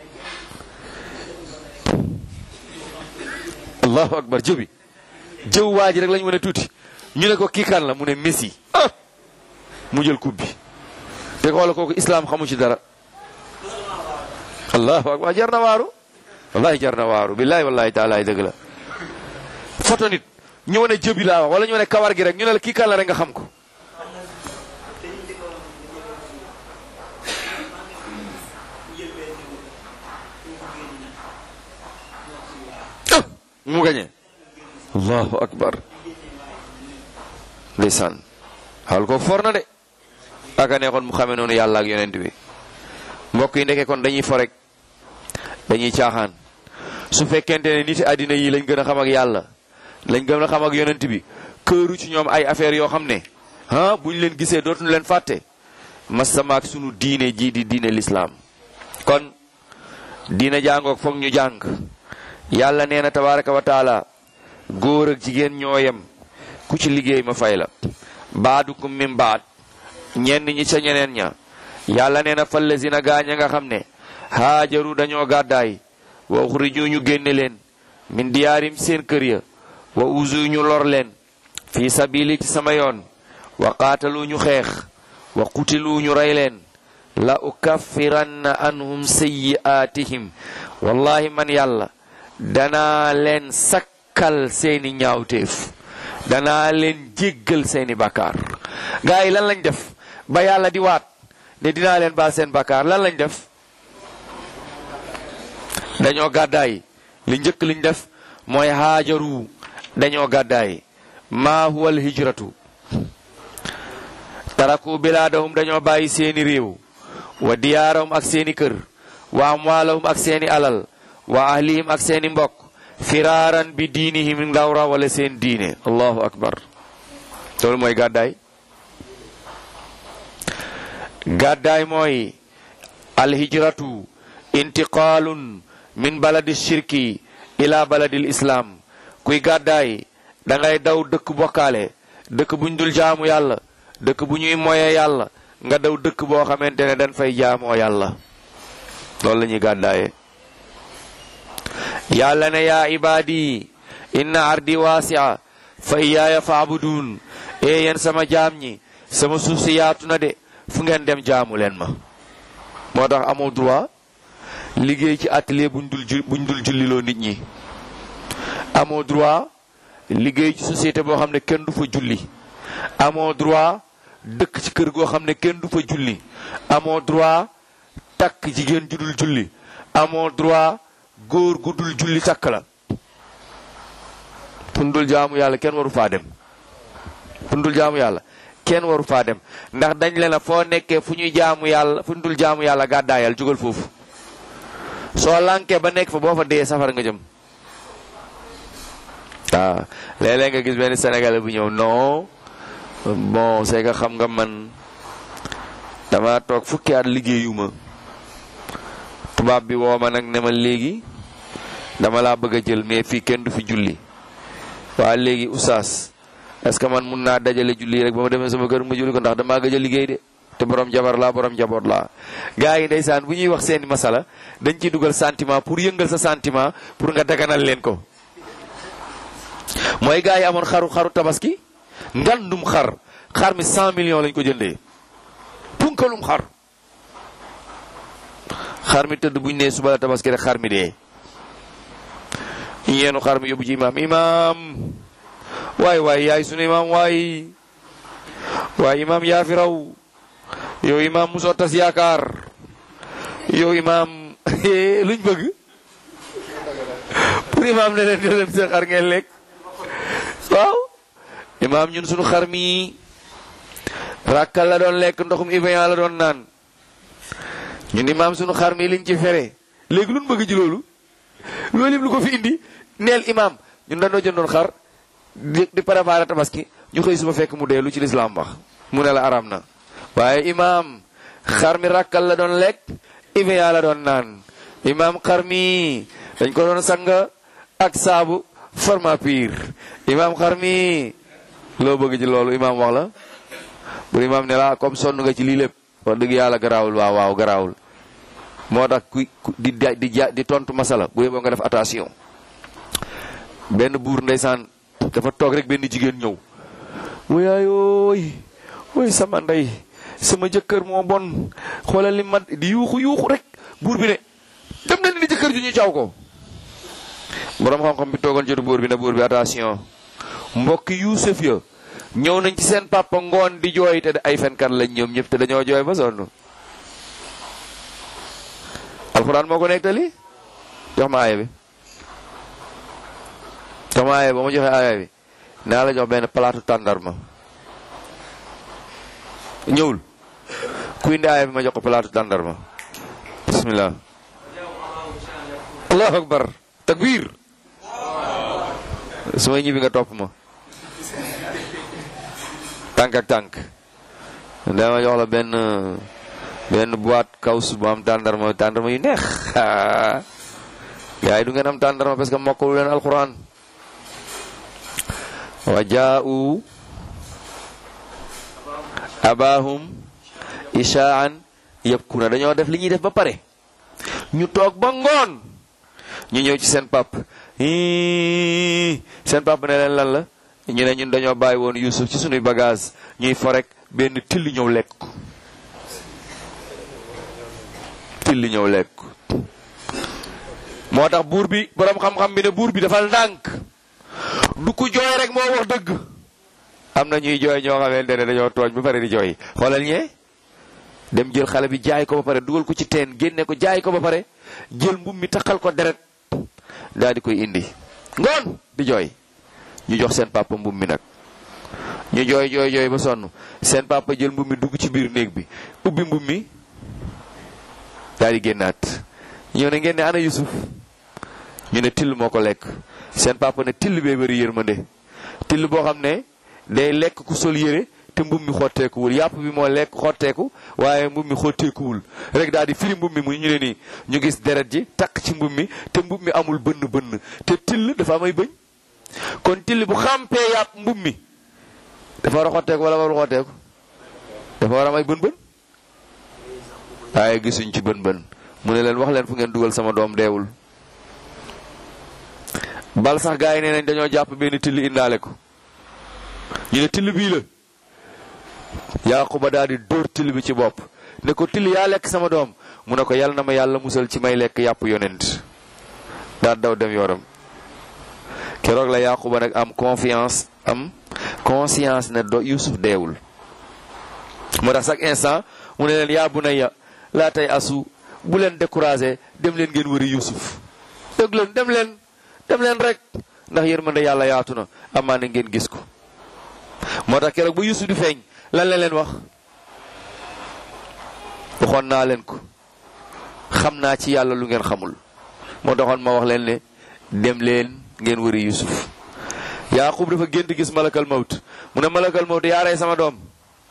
allahu akbar jëbi jëw waa ji rek lañ wane tuuti ñu ne ko kii kan la mu ne Messi ah mu jël coupe bi te xoola kooku islam xamu ci dara allahu akbar jar na waaru wallahi jar na waaru billahi wallahi taala dëgg la photo nit ñu wane jëbi laa wax wala ñu wane kawar gi rek ñu ne la kii kan la rek nga xam ko mu gañe allahu akbar ndeysaan xawal ko for na de aka neexoon mu xamee noonu yàlla ak yonent bi mbokk yi ndeke kon dañuy fo rek dañuy caaxaan su fekkente ne nit àddina yi lañ gën a xam ak yàlla lañ gën a xam ak yonent bi këru ci ñoom ay affaires yoo xam ne ah buñ leen gisee dootuñu leen fàtte masama ak sunu diine ji di diine lislaam kon diine jàngoog foog ñu jàng yàlla nee na tabaraka wa taala góor ak jigéen ñoo yem ku ci liggéey ma fay la baadukum min baad ñenn ñi ca ñeneen ña yàlla nee na fallazina gaañ a nga xam ne haajaru dañoo gàddaay wa uxriju ñu génne leen min diyaarim seen kër ya wa uzu ñu lor leen fi sabili ci sama yoon wa qaatalu ñu xeex wa qutilu ñu rey leen la ukaffiranna anhum sayyi'aatihim wallahi man yàlla danaa leen sakkal seeni ñaawteef danaa leen jéggal seeni bakkaar gaa yi lan lañ def ba yàlla di waat ne dinaa leen baal seen bakkaar lan lañ def dañoo gàddaay li njëkk liñ def mooy haajaru dañoo gàddaay maa huwa al hijratu taraku bilaadahum dañoo bàyyi seeni réew wa diyaarahum ak seeni kër wa amwaalahum ak seeni alal wa ahlihim ak seeni mbokk firaaran bi diinihim ndaw rawale seen diine allahu akbar loolu mooy gàddaay gàddaay mooy alhijratu intiqaalun min baladi shirki ila baladil islam kuy gàddaay da ngay daw dëkk bokkaale dëkk buñ dul jaamu yàlla dëkk bu ñuy moyee yàlla nga daw dëkk boo xamante ne dañ fay jaamoo yàlla loolu la ñuy gàddaaye yàlla ne yaa ibaadi inna ardi waasia fa iyaaya faabuduun e yéen sama jaam ñi sama suuf si yaatu na de fu ngeen dem jaamu leen ma moo tax amoo droit liggéey ci atelier buñ dul ju buñ dul julliloo nit ñi amoo droit liggéey ci société boo xam ne kenn du fa julli amoo droit dëkk ci kër goo xam ne kenn du fa julli amoo droit takk jigéen ju dul julli amoo droit góor gu dul julli takk la fundul jaamu yàlla kenn waru faa dem fundul jaamu yàlla kenn waru faa dem ndax dañ leen a foo nekkee fu ñuy jaamu yàlla fundul jaamu yàlla gàddaayal jógal foofu soo lànkee ba nekk fa boo fa dee safara nga jëm waaw léeg-léeg nga gis benn sénégalais bu ñëw non bon c'est que xam nga man dama toog fukki at liggéeyuma tubaab bi woo ma nag ne ma léegi dama laa bëgg a jël mais fii kenn du fi julli waa léegi oustaz est-ce que man mun naa dajale julli rek ba ma demee sama kër ma julli ko ndax damaa gëj a liggéey de te borom jabar laa borom jaboot laa gars yi ndeysaan bu ñuy wax seeni masala dañ ciy dugal sentiment pour yëngal sa sentiment pour nga daganal leen ko mooy gars yi amoon xaru xaru tabaski ngandum xar xar mi 100 millions lañ ko jëndee punkalum xar xar mi tëdd buñ nee suba la tabaski rek xar mi dee yeenu xar mi yóbbu ci imaam imaam waay waay yaay sunu imaam waay waay imaam yaa fi raw yow imaam musoo tas yaakaar yow imaam luñ bëgg pour imaam ne leen leen seen xar ngeen lekk waaw imaam ñun sunu xar mi rakkal la doon lekk ndoxum Iveyan la doon naan ñun imaam sunu xar mi liñ ci fere léegi luñ bëgg ji loolu loolu yëpp lu ko fi indi neel imaam ñun dañoo jëndoon xar di di préparer tabaski ñu xëy suba fekk mu dee lu ci lislaam wax mu ne la aram na waaye imaam xar mi rakkal la doon lekk Iveyan la doon naan imaam xar mi dañ ko doon sang ak saabu forma pire imaam xar mi loo bëgg ci loolu imaam wax la bu imaam ne la comme sonn nga ci lii lépp wax dëgg yàlla garaawul waaw waaw garaawul moo tax ku di di di tontu masala bu yeboo nga def attention benn buur ndeysaan dafa toog rek benn jigéen ñëw wayaayooy woy sama ndey sama jëkkër moo bon xoolal li ma di yuuxu yuuxu rek buur bi ne dem na ni jëkkër ju ñu caw ko borom xam-xam bi toogoon jotu buur bi ne buur bi attention mbokki yuusuf ya ñëw nañ ci seen papa ngoon di jooy te ay fenkat lañ ñoom ñëpp te dañoo jooy ba sonn alxuraan moo ko nettali jox ma aaya bi jox ma aaya ba ma joxe aaya bi naa la jox benn palaatu tàndarma ñëwul ku indi aaya bi ma jox ko palaatu tàndarma bismillah allahu akbar takbir su may ñibbi nga topp ma tànk ak tànk dama jox la benn benn boîte kaws bu am tàndarma tàndarma yu neex gaa yi du ngeen am tàndarma parce que mokkalu leen alquran wa jaa'u abahum ishaan yabkuna dañoo def li ñuy def ba pare ñu toog ba ngoon ñu ñëw ci seen pap seen pap ne leen lan la ñu ne ñun dañoo bàyyi woon Yuusuf ci sunuy bagage ñuy forek benn till ñëw lekk ko till ñëw lekk ko moo tax buur bi boroom xam-xam bi ne buur bi dafa ndànk du ko jooy rek moo wax dëgg am na ñuy jooy ñoo xamante ne dañoo tooñ ba pare di jooy xoolal ñee dem jël xale bi jaay ko ba pare dugal ko ci teen génne ko jaay ko ba pare jël mbub mi taxal ko deret daal di koy indi ngoon di jooy ñu jox seen papa mbub mi nag ñu jooy jooy jooy ba sonn seen papa jël mbub mi dugg ci biir néeg bi ubbi mbub mi daal di génnaat ñëw ne ngeen ne ana Yusuf ñu ne till moo ko lekk seen papa ne till bee bëri yërmande till boo xam ne day lekk ku sol yére te mbub mi xotteekuwul yàpp bi moo lekk xotteeku waaye mbub mi xotteekuwul rek daal di firi mbub mi mu ñu ne nii ñu gis deret ji takk ci mbub mi te mbub mi amul bënn bënn te till dafa amay bëñ kon till bu xàmpee yàpp mbub mi dafa war a xotteeku wala warul xotteeku dafa war a may bën bën waaye gisuñ ci bën bën mu ne leen wax leen fu ngeen dugal sama doom deewul bal sax gaa yi nee nañ dañoo jàpp benn till indaale ko ñu ne till bii la Yaaquba daal di dóor till bi ci bopp ne ko till yaa lekk sama doom mu ne ko yal na ma yàlla musal ci may lekk yàpp yonent daal daw dem yoram keroog la Yaaquba nag am confiance am conscience ne do Yusuf deewul moo tax chaque instant mu ne leen yaa bunayya laa tay asu bu leen découragé dem leen ngeen wëri Yusuf dëgg leen dem leen dem leen rek ndax yërmande yàlla yaatu na amaa na ngeen gis ko moo tax keroog ba Yusuf di feeñ lan la leen wax waxoon naa leen ko xam naa ci yàlla lu ngeen xamul moo taxoon ma wax leen ne dem leen ngeen wëri Yusuf Yaaqub dafa gént gis malakal mawt mu ne malakal mawt yaa rey sama doom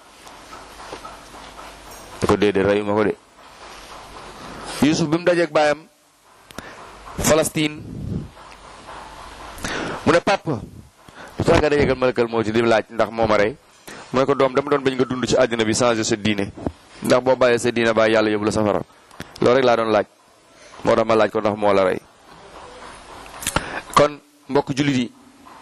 da ko déedéet reyu ma ko de Yusuf bi mu dajeeg baayam Palestine mu ne papa lu tax nga dajeegal malakal mawt di laaj ndax moo ma rey mu ne ko doom dama doon bañ nga dund ci àddina bi changer sa diine ndax boo bàyyee sa diine bàyyi yàlla yóbbu la safara loolu rek laa doon laaj moo tax ma laaj ko ndax moo la rey kon mbokk jullit yi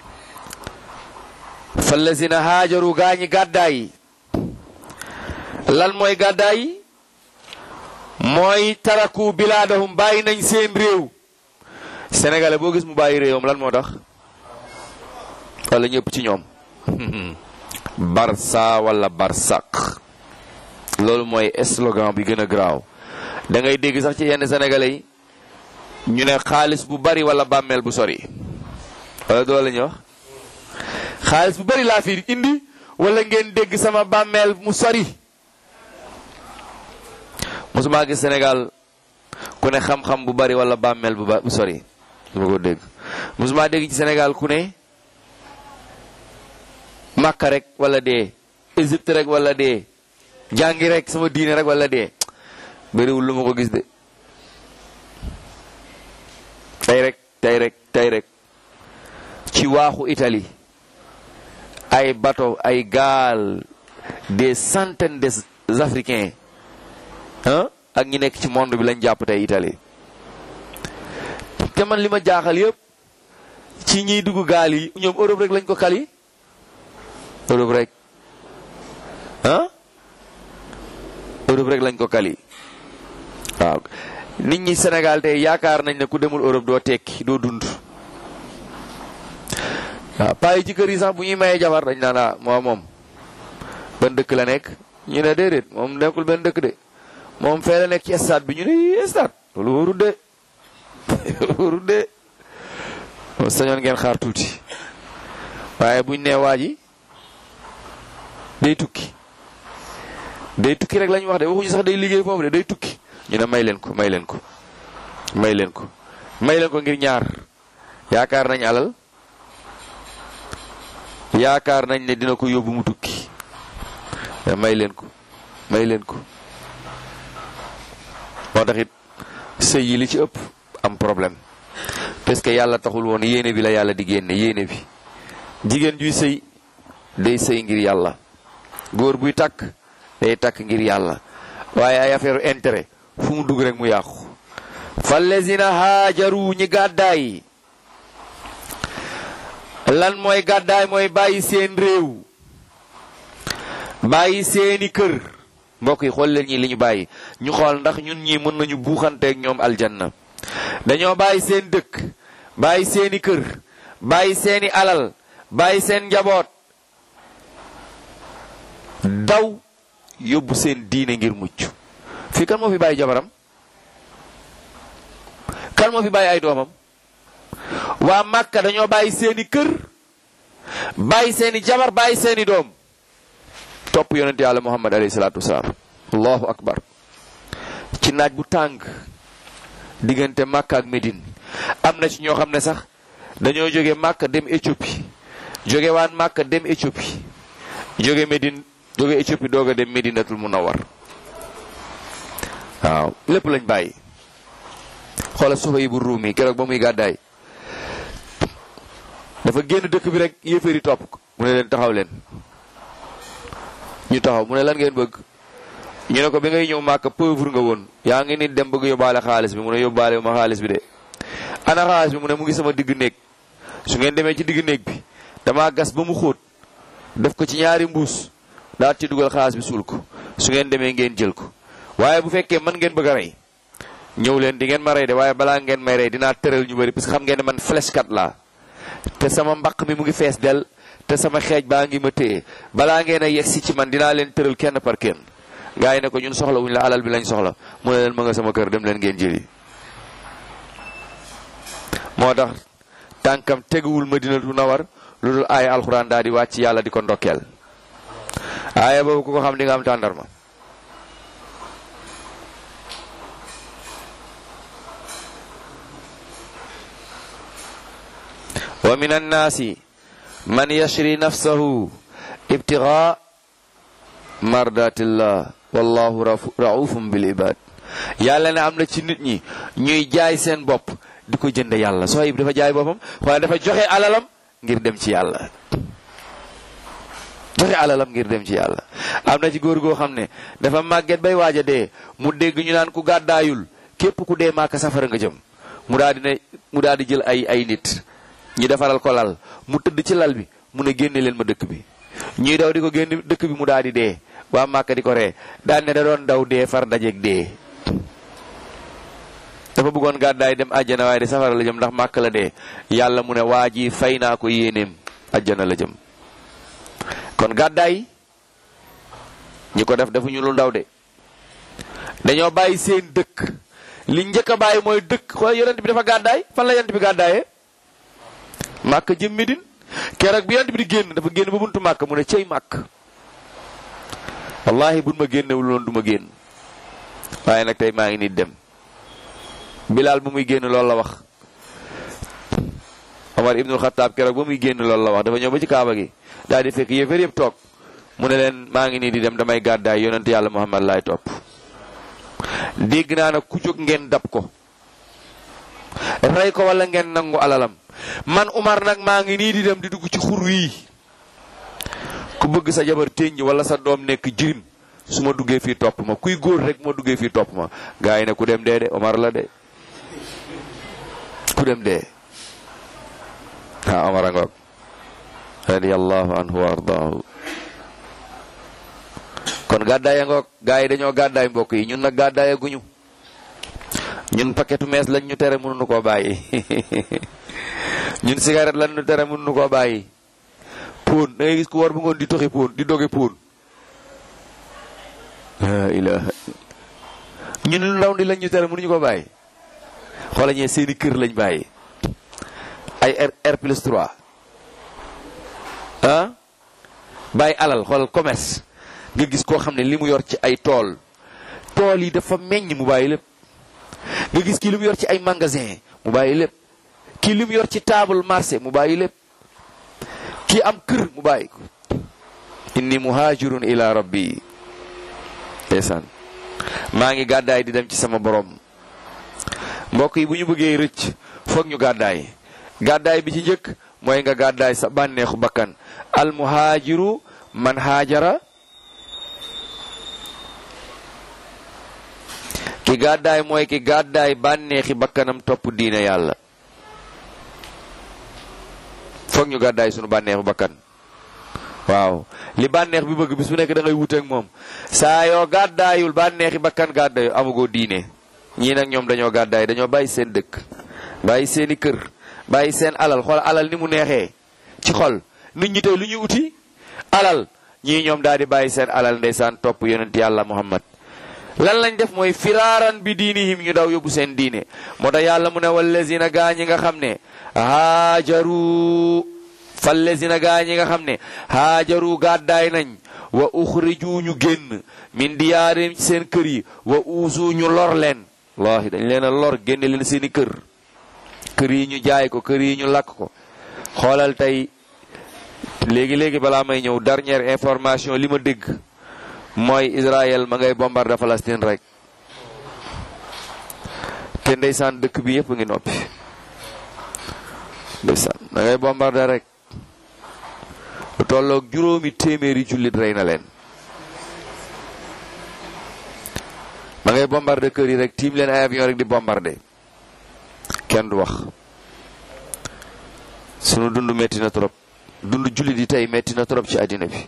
fallazina haajaru gaañi gàddaay yi lan mooy gàddaay yi mooy taraku bilaadahum bàyyi nañ seen réew sénégalais boo gis mu bàyyi réewam lan moo tax wala ñëpp ci ñoom barsa wala barsak loolu mooy slogan bi gën a garaaw da ngay dégg sax ci yenn sénégalais yi ñu ne xaalis bu bari wala bàmmeel bu sori wala doo la ñuy wax xaalis bu bari laa fi indi wala ngeen dégg sama bàmmeel mu sori mosuma gis Sénégal ku ne xam-xam bu bari wala bàmmeel bu ba bu sori dama ko dégg mosuma dégg ci Sénégal ku ne Makka rek wala dee Égypte rek wala dee jàngi rek sama diine rek wala dee bëriwul lu ma ko gis de tey rek tey rek tey rek ci waaxu Italie ay bateau ay gaal des centaines des africains ah ak ñi nekk ci monde bi lañ jàpp tey Italie te man li ma jaaxal yëpp ci ñiy dugg gaal yi ñoom Europe rek lañ ko kali Europe rek ah Europe rek lañ ko kali waaw nit ñi Sénégal tey yaakaar nañ ne ku demul Europe doo tekki doo dund waaw paa yi ci kër yi sax bu ñuy mayee jabar dañ naan ah moo moom ban dëkk la nekk ñu ne déedéet moom nekkul benn dëkk de moom fee la nekk ci stade bi ñu ne yii stade loolu wóorul de wóorul de sañoon ngeen xaar tuuti waaye buñ nee waa ji day tukki day tukki rek lañ wax de waxuñu sax day liggéey foofu de day tukki ñu ne may leen ko may leen ko may leen ko may leen ko ngir ñaar yaakaar nañ alal yaakaar nañ ne dina ko yóbbu mu tukki may leen ko may leen ko moo tax it sëy yi li ci ëpp am problème parce que yàlla taxul woon yéene bi la yàlla di génne yéene bi jigéen juy sëy day sëy ngir yàlla góor buy takk day takk ngir yàlla waaye ay affaire intérêt fu mu dugg rek mu yàqu fallazina haajaru ñi gàddaay lan mooy gàddaay mooy bàyyi seen réew bàyyi seeni kër mbokk yi xool leen ñi li ñu bàyyi ñu xool ndax ñun ñi mën nañu buuxanteeg ñoom aljanna dañoo bàyyi seen dëkk bàyyi seeni kër bàyyi seeni alal bàyyi seen njaboot daw yóbbu seen diine ngir mucc fii kan moo fi bàyyi jabaram kan moo fi bàyyi ay doomam waa Màkka dañoo bàyyi seeni kër bàyyi seeni jabar bàyyi seeni doom topp yonent yàlla muhammad alayhi salaatu wasalaam allahu akbar ci naaj bu tàng diggante Màkka ak Médine am na ci ñoo xam ne sax dañoo jóge Màkka dem Éthiopie jóge waan Màkka dem Éthiopie jóge Médine jóge Éthiopie doog a dem Médinatul Munawwar waaw lépp lañ bàyyi xoolal Suhaybu Ruumi keroog ba muy gàddaay dafa génn dëkk bi rek yéeféeri topp ko mu ne leen taxaw leen ñu taxaw mu ne lan ngeen bëgg ñu ne ko bi ngay ñëw màkk pauvre nga woon yaa ngi nit dem bëgg yóbbaale xaalis bi mu ne yóbbaale ma xaalis bi de ana xaalis bi mu ne mu ngi sama digg néeg su ngeen demee ci digg néeg bi damaa gas ba mu xóot def ko ci ñaari mbuus daal ci dugal xaalis bi suul ko su ngeen demee ngeen jël ko waaye bu fekkee man ngeen bëgg a rey ñëw leen di ngeen ma rey de waaye balaa ngeen may rey dinaa tëral ñu bëri parce que xam ngeen ne man flèche kat laa te sama mbaq mi mu ngi fees del te sama xeej baa ngi ma téye balaa ngeen a yegsi ci man dinaa leen tëral kenn par kenn gaa yi ne ko ñun soxla wuñ la alal bi lañ soxla mu ne leen ma nga sama kër dem leen ngeen jëli moo tax tànkam teguwul madinatu nawar lu dul aaya alxuraan daal di wàcc yàlla di ko ndokkeel aaya boobu ku ko xam di nga am tàndarma wa min annaasi man yashri nafsahu ibtigaa mardatillah wallahu raufum bil ibad yàlla ne am na ci nit ñi ñuy jaay seen bopp di ko jënd yàlla Suhayb dafa jaay boppam waaye dafa joxe alalam ngir dem ci yàlla joxe alalam ngir dem ci yàlla am na ci góor goo xam ne dafa màgget bay waaj a dee mu dégg ñu naan ku gàddaayul képp ku dee maaka safara nga jëm mu daal di ne mu daal di jël ay ay nit ñi defaral ko lal mu tëdd ci lal bi mu ne génne leen ma dëkk bi ñuy daw di ko génne dëkk bi mu daal di dee waa Màkka di ko ree daan ne da doon daw dee far dajeeg dee dafa bëggoon gàddaay dem àjjana waaye di safara la jëm ndax Màkka la dee yàlla mu ne waa ji fay naa ko yéeneem àjjana la jëm kon gàddaay ñi ko def defuñu lu ndaw de dañoo bàyyi seen dëkk li njëkk a bàyyi mooy dëkk xool yonent bi dafa gàddaay fan la yonent bi gàddaayee màkk jëm Medine keroog bi yonent bi di génn dafa génn ba buntu màkk mu ne cey màkk wallahi buñ ma génnewul loon du ma génn waaye nag tey maa ngi nit dem bilaal bu muy génn loolu la wax Omar ibnul Xataab keroog ba muy génn loolu la wax dafa ñëw ba ci kaaba gi daal di fekk yëfër yëpp toog mu ne leen maa ngi nii di dem damay gàddaay yonent yàlla Muhammad laay topp dégg naa nag ku jóg ngeen dab ko rey ko wala ngeen nangu alalam man Umar nag maa ngi nii di dem di dugg ci xur wii ku bëgg sa jabar téññ wala sa doom nekk jirim su ma duggee fii topp ma kuy góor rek ma duggee fii topp ma gaa yi ne ku dem dee de Omar la de ku dem dee ah Omar a ngoog radiyallahu anhu wa ardaahu kon gàddaaya ngoog gaa yi dañoo gàddaay mbokk yi ñun nag gàddaaya guñu ñun paquetu mees lañ ñu tere mënuñu koo bàyyi ñun cigarette lan nu tere mun nu koo bàyyi póon da ngay gis ku war bu ngoon di toxi póon di doge póon la ilaha ñun lu ndaw di lañ ñu tere mënuñu ko bàyyi xoola ñee seeni kër lañ bàyyi ay R R plus 3 ah bàyyi alal xoolal commerce nga gis koo xam ne li mu yor ci ay tool tool yi dafa meññ mu bàyyi lépp nga gis kii li mu yor ci ay magasin mu bàyyi lépp kii li mu yor ci table marché mu bàyyi lépp kii am kër mu bàyyi ko inni muhajirun ila rabbi ndeysaan maa ngi gàddaay di dem ci sama borom mbokk yi bu ñu bëggee rëcc foog ñu gàddaay gàddaay bi ci njëkk mooy nga gàddaay sa bànneexu bakkan al muhaajiru man haajara ki gàddaay mooy ki gàddaay bànneexi bakkanam topp diine yàlla foog ñu gàddaay sunu bànneexu bakkan waaw li bànneex bi bëgg bis bu nekk da ngay wuteek moom saa yoo gàddaayul bànneexi bakkan gàddaayu amugoo diine ñii nag ñoom dañoo gàddaay dañoo bàyyi seen dëkk bàyyi seeni kër bàyyi seen alal xool alal ni mu neexee ci xol nit ñi tey lu ñuy uti alal ñii ñoom daal di bàyyi seen alal ndeysaan topp yonent yàlla muhammad lan lañ def mooy firaaran bi diinihim ñu daw yóbbu seen diine moo tax yàlla mu ne wallazina gaa ñi nga xam ne haajaru fallazina gaa ñi nga xam ne haajaru gàddaay nañ wa uxriju ñu génn min diyaarim ci seen kër yi wa uusu ñu lor leen wallahi dañ leen a lor génne leen seeni kër kër yi ñu jaay ko kër yi ñu lakk ko xoolal tey léegi léegi balaa may ñëw dernière information li ma dégg mooy Israël ma ngay bombarder Palestine rek te ndeysaan dëkk bi yëpp ngi noppi ndeysaan ma ngay bombarder rek lu tolloog juróomi téeméeri jullit rey na leen ma ngay bombarder kër yi rek tiim leen ay avion rek di bombarder kenn du wax sunu dund metti na trop dund jullit yi tey metti na trop ci àddina bi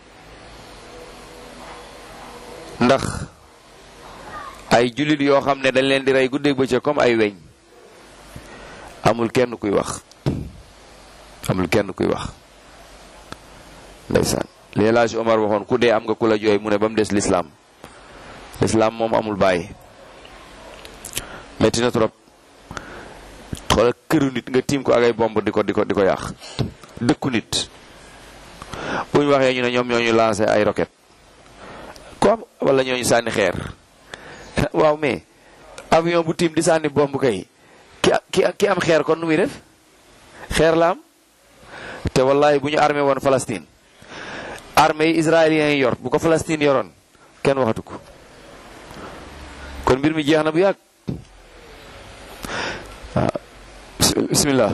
ndax ay jullit yoo xam ne dañ leen di rey guddeeg bëccëg comme ay weñ amul kenn kuy wax amul kenn kuy wax ndeysaan li El Hadj Omar waxoon ku dee am nga ku la jooy mu ne ba mu des lislaam lislaam moom amul bàyyi metti na trop xoolal këru nit nga tiim ko ak ay bomb di ko di ko di ko yàq dëkku nit bu ñu waxee ñu ne ñoom ñoo ñu lancé ay roquette comme wala ñoo ñu sànni xeer waaw mais avion bu tiim di sànni bomb kay ki ki ki am xeer kon nu muy def xeer la am te wallahi bu ñu armé woon Palestine armée yi israéliens yi yor bu ko Palestine yoroon kenn waxatu ko kon mbir mi jeex na bu yàgg waaw bismillah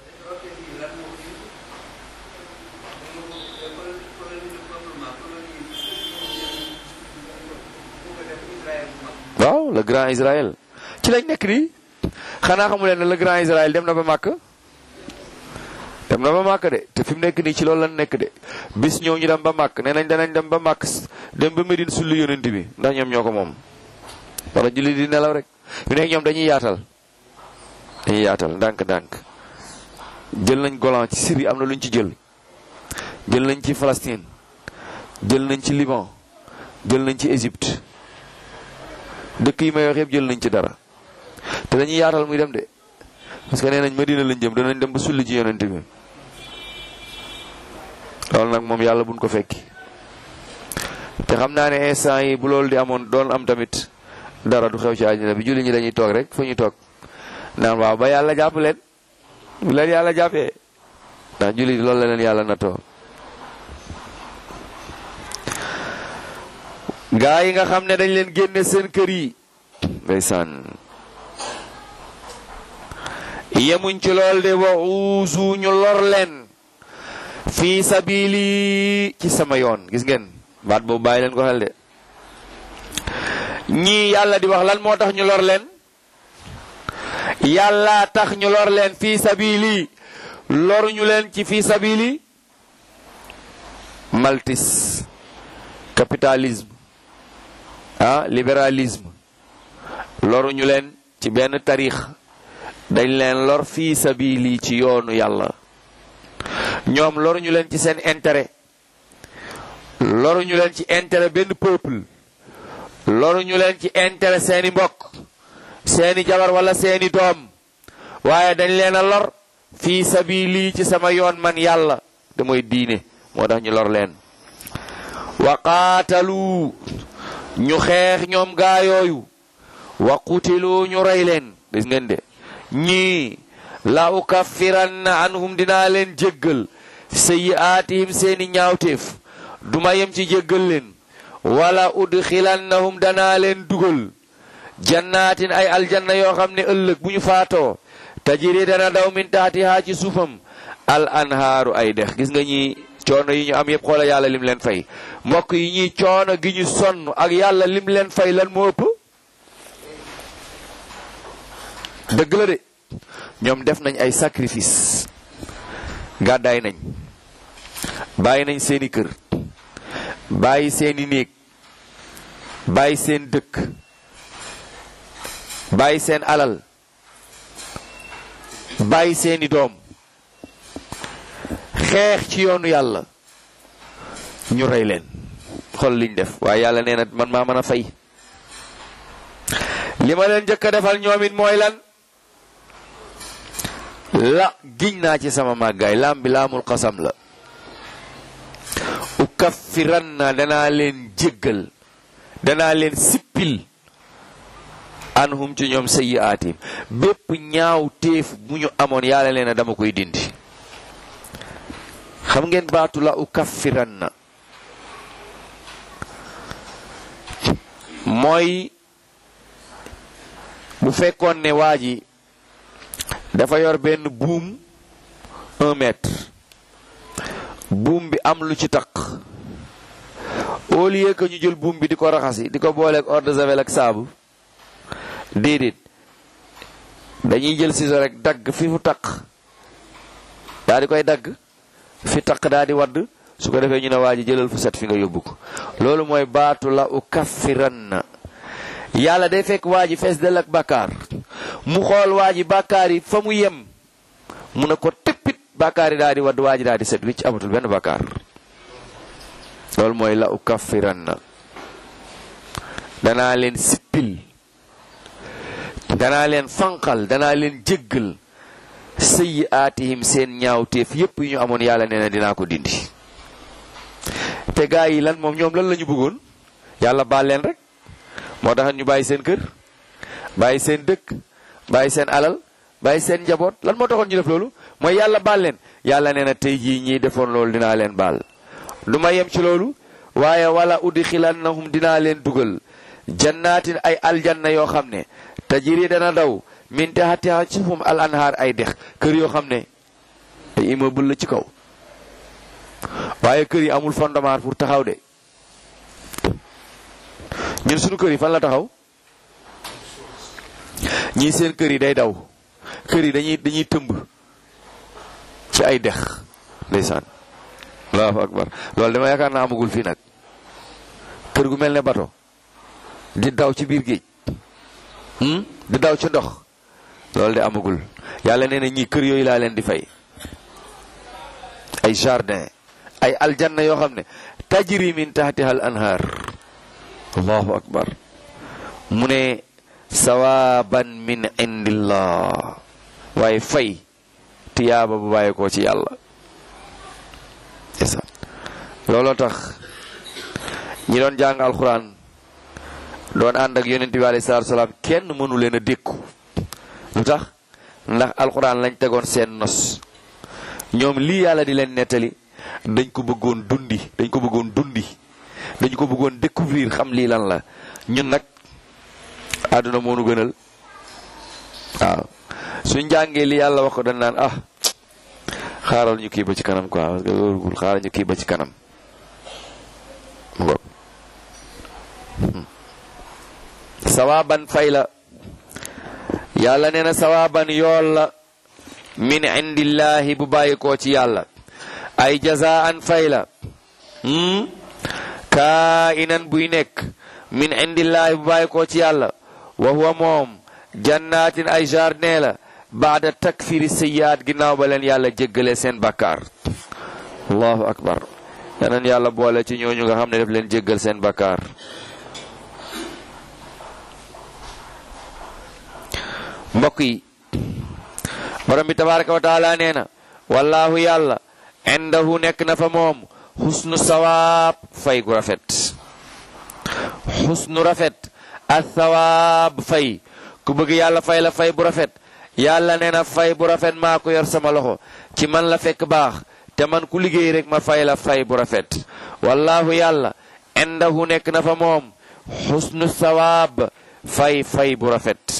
waaw le grand Israël ci lañ nekk nii xanaa xamu leen ne le grand Israël dem na ba màkk dem na ba màkk de te fi mu nekk nii ci loolu lañ nekk de bis ñëw ñu dem ba màkk nee nañ danañ dem ba màkk dem ba Medine sulli yonent bi ndax ñoom ñoo ko moom wala julli di nelaw rek fi nekk ñoom dañuy yaatal dañuy yaatal ndànk-ndànk jël nañ Golan ci Syrie am na luñ ci jël jël nañ ci Palestine jël nañ ci Liban jël nañ ci Égypte dëkk yi may wax yëpp jël nañ ci dara te dañuy yaatal muy dem de parce que nee nañ Madina lañ jëm danañ dem ba sulli ci yonent bi loolu nag moom yàlla buñ ko fekki te xam naa ne instant yi bu loolu di amoon doon am tamit dara du xew ci àddina bi julli ñi dañuy toog rek fa ñu toog naan waaw ba yàlla jàpp leen bu leen yàlla jàppee ndax julli loolu la leen yàlla natoo gaa yi nga xam ne dañ leen génne seen kër yi ndeysaan yemuñ ci lool de wa uusu ñu lor leen fii sabili ci sama yoon gis ngeen baat boobu bàyyi leen ko xel de ñii yàlla di wax lan moo tax ñu lor leen yàlla tax ñu lor leen fii sabili loruñu leen ci fii sabili maltis capitalisme ah libéralisme loruñu leen ci benn tarix dañ leen lor fii sabili ci yoonu yàlla ñoom loruñu leen ci seen intérêt loruñu leen ci intérêt benn peuple loruñu leen ci intérêt seeni mbokk seeni jabar wala seeni doom waaye dañ leen a lor fii sabili ci sama yoon man yàlla te mooy diine moo tax ñu lor leen wa qaatalu ñu xeex ñoom gaayooyu wa qutilu ñu rey leen gis ngeen de ñii la ukaffiranna anhum dinaa leen jéggal sayyi'aatihim seeni ñaawteef duma yem ci jéggal leen wala udxilannahum danaa leen dugal jannaatin ay aljanna yoo xam ne ëllëg bu ñu faatoo tajiri dana daw min taatihaa ci suufam al anhaaru ay dex gis nga ñi coono yi ñu am yépp xoola yàlla lim leen fay mbokk yi ñuy coono gi ñu sonn ak yàlla lim leen fay lan moo ëpp dëgg la de ñoom def nañ ay sacrifice gàddaay nañ bàyyi nañ seeni kër bàyyi seeni néeg bàyyi seen dëkk bàyyi seen alal bàyyi seeni doom xeex ci yoonu yàlla ñu rey leen xool liñ def waaye yàlla nee na man maa mën a fay li ma leen njëkk a defal ñoom it mooy lan la giñ naa ci sama màggaay laam bi laamul xasam la ukaffiran na danaa leen jéggal danaa leen sippil anhum ci ñoom sayyi'aatim bépp ñaaw téef bu ñu amoon yàlla leen na dama koy dindi xam ngeen baatu la ukaffiran na mooy bu fekkoon ne waa ji dafa yor benn buum un mètre buum bi am lu ci taq au lieu que ñu jël buum bi di ko raxasi di ko booleeg eau de javel ak saabu déedéet dañuy jël ciseau rek dagg fi fu taq daa di koy dagg fi taq daa di wadd su ko defee ñu ne waa ji jëlal fu set fi nga yóbbu ko loolu mooy baatu la u kaffiran na yàlla day fekk waa ji fees del ak bàkkaar mu xool waa ji bàkkaar yi fa mu yem mu ne ko tëppit bàkkaar yi daa di wadd waa ji daa di set wicc amatul benn bàkkaar loolu mooy la u kaffiran na danaa leen sippil danaa leen fanqal danaa leen jéggal sëyi aatihim seen ñaawteef yépp yu ñu amoon yàlla nee na dinaa ko dindi te gaa yi lan moom ñoom lan la ñu bëggoon yàlla baal leen rek moo tax ñu bàyyi seen kër bàyyi seen dëkk bàyyi seen alal bàyyi seen njaboot lan moo taxoon ñu def loolu mooy yàlla baal leen yàlla nee na tey jii ñii defoon loolu dinaa leen baal du ma yem ci loolu waaye wala udxilannahum dinaa leen dugal jannaatin ay aljanna yoo xam ne tajiri dana daw min taxatiha ci fum al anhaar ay dex kër yoo xam ne ay immeuble la ci kaw waaye kër yi amul fondement pour taxaw de ñun suñu kër yi fan la taxaw ñii seen kër yi day daw kër yi dañuy dañuy tëmb ci ay dex ndeysaan allahu akbar loolu dama yaakaar naa amagul fii nag kër gu mel ne bato di daw ci biir géej di daw ci ndox loolu de amagul yàlla nee na ñii kër yooyu laa leen di fay ay jardin ay aljanna yoo xam ne tajri min tahtiha al anhar allahu akbar mu ne sawaban min indillah waaye fay tiyaaba bu bàyyi ko ci yàlla looloo tax ñi doon jàng alxuraan doon ànd ak yonent bi alayhi salaatu salaam kenn mënu leen a dékku lu tax ndax alxuraan lañ tegoon seen nos ñoom lii yàlla di leen nettali dañ ko bëggoon dundi dañ ko bëggoon dundi dañ ko bëggoon découvrir xam lii lan la ñun nag àdduna moo nu gënal waaw suñ jàngee li yàlla wax ko dañ naan ah xaaral ñu kii ba ci kanam quoi parce que loolu xaaral ñu kii ba ci kanam mu ngoog sawaaban fay la yàlla nee na sawaaban yool la min indillahi bu bàyyi koo ci yàlla ay jazaan fay la kaa inan buy nekk min indillahi bu bàyyi koo ci yàlla wa huwa moom jannaatin ay jardin la baada takfiri sayyaat ginnaaw ba leen yàlla jéggale seen bakkaar allahu akbar yanan yàlla boole ci ñooñu nga xam ne daf leen jéggal seen bakkaar mbokk yi borom bi tabaraka wa taala nee na wallahu yàlla indahu nekk na fa moom xusnu sawaab fay gu rafet xusnu rafet ak sawaab fay ku bëgg yàlla fay la fay bu rafet yàlla nee na fay bu rafet maa ko yor sama loxo ci man la fekk baax te man ku liggéey rek ma fay la fay bu rafet wallahu yàlla indahu nekk na fa moom xusnu sawaab fay fay bu rafet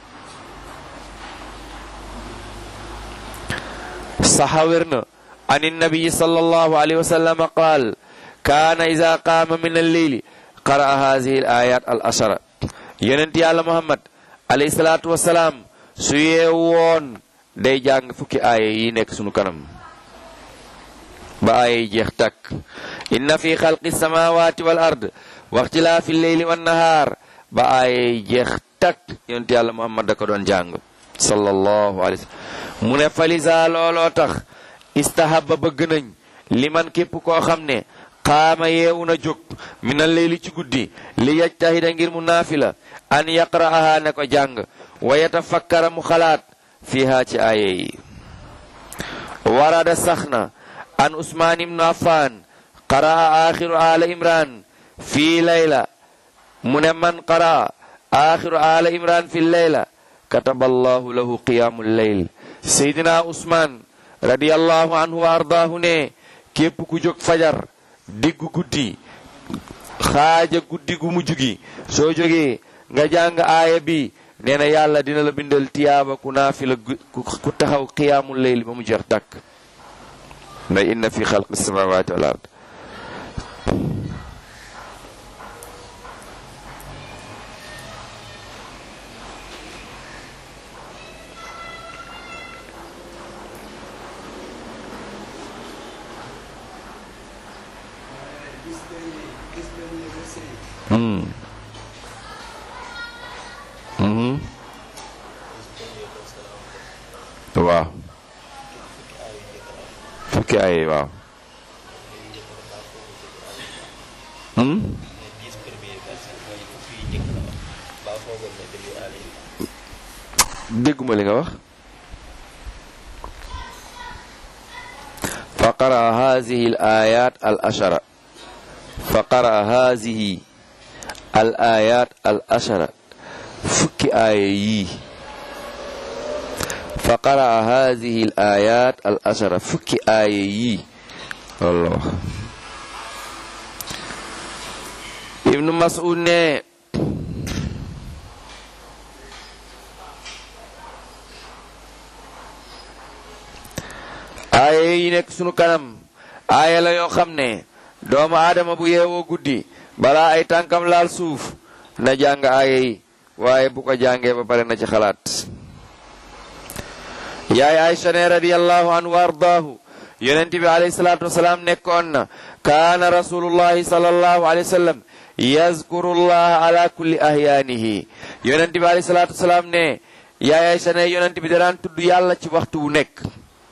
saxa wér na an innabiyi sallallahu alayhi wa sallam qaal kaana ida qaama min alleyli qara'a haadihi al ayat al ashara yonent yàlla muhammad alayhi salaatu wasalaam su yeew woon day jàng fukki aaya yi nekk sunu kanam ba aaya yi jeex takk inna fi xalqi samawati wal ard wa ixtilaafi lleyli wannahaar ba aaya yi jeex takk yonent yàlla muhammad da ko doon jàng sallallahu alayhi wa sallam mu ne falisa looloo tax istahaba bëgg nañ li man képp koo xam ne xaama yeewu na jóg mina leyli ci guddi li yajtahida ngir mu naafila an yaqra'aha ne ko jàng wa yatafakkara mu xalaat fiha ci aaye yi warada sax na an usmaan ibnu affan qara'a axiru ala imran fii layla mu ne man qara'a axiru ala imran fi layla kataba allahu lahu qiyaamu leyl seydina usmaan radiyallahu anhu wa ardaahu ne képp ku jóg fajar diggu guddi xaaja guddi gu mujj gi soo jógee nga jàng aaya bi nee na yàlla dina la bindal tiyaaba ku naafila ku taxaw qiyaamul leyl ba mu jeex tàkk nda inna fi xalqi samawati wal ard waaw fukki ay waaw dégguma li nga wax fa qara hazihi al ayat al ashara fa qara hazihi al ayat al ashara fukki aaya yii fa qaraa haadihi al ayat al ashara fukki aaya yii loolu la wax ibnu mas'ud ne aaya yi nekk sunu kanam aaya la yoo xam ne doomu aadama bu yeewoo guddi balaa ay tànkam laal suuf na jàng aaya yi waaye bu ko jàngee ba pare na ci xalaat yaay Aysa ne radiyallahu anhu wa ardaahu yonent bi alayhi salaatu wasalaam nekkoon na kaana rasulullahi sallallahu alayhi wa sallam yazkurullaha ala kulli ahyaanihi yonent bi alayhi salaatu wasalaam ne yaay Aysa ne yonent bi daan tudd yàlla ci waxtu wu nekk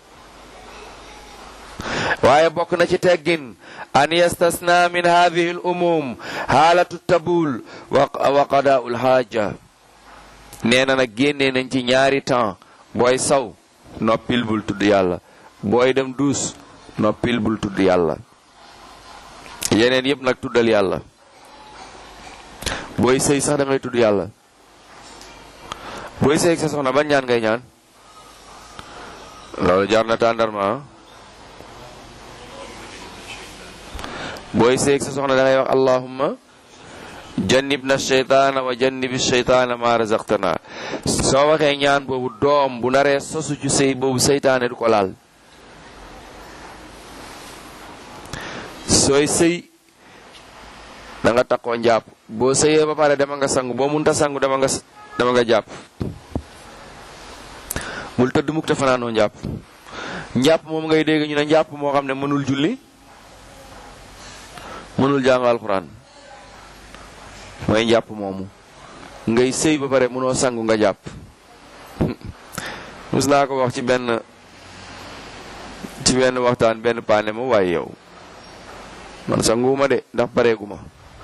waaye bokk na ci teggin an yastasna min hadihi al umum xaalatu tabul wa qadaa'ul haaja nee na nag génnee nañ ci ñaari temps booy saw noppil bul tudd yàlla booy dem duus noppil bul tudd yàlla yeneen yëpp nag tuddal yàlla booy sëy sax da ngay tudd yàlla booy sëy ak sa soxna ban ñaan ngay ñaan loolu jar na tàndarma booy sëy ak sa soxna da ngay wax allahumma jannibna sheytaana wa jannibi sheytaana ma razaqtana soo waxee ñaan boobu doom bu naree sosu ci sëy boobu seytaane du ko laal sooy sëy da nga takkoo njàpp boo sëyee ba pare dama nga sangu boo munta sangu dama nga dama nga jàpp bul tëdd mukk te fanaanoo njàpp njàpp moom ngay dégg ñu ne njàpp moo xam ne mënul julli mënul jàng alxuraan mooy njàpp moomu ngay sëy ba pare mënoo sangu nga jàpp mus naa ko wax ci benn ci benn waxtaan benn paane ma waaye yow man sanguuma de ndax pareeguma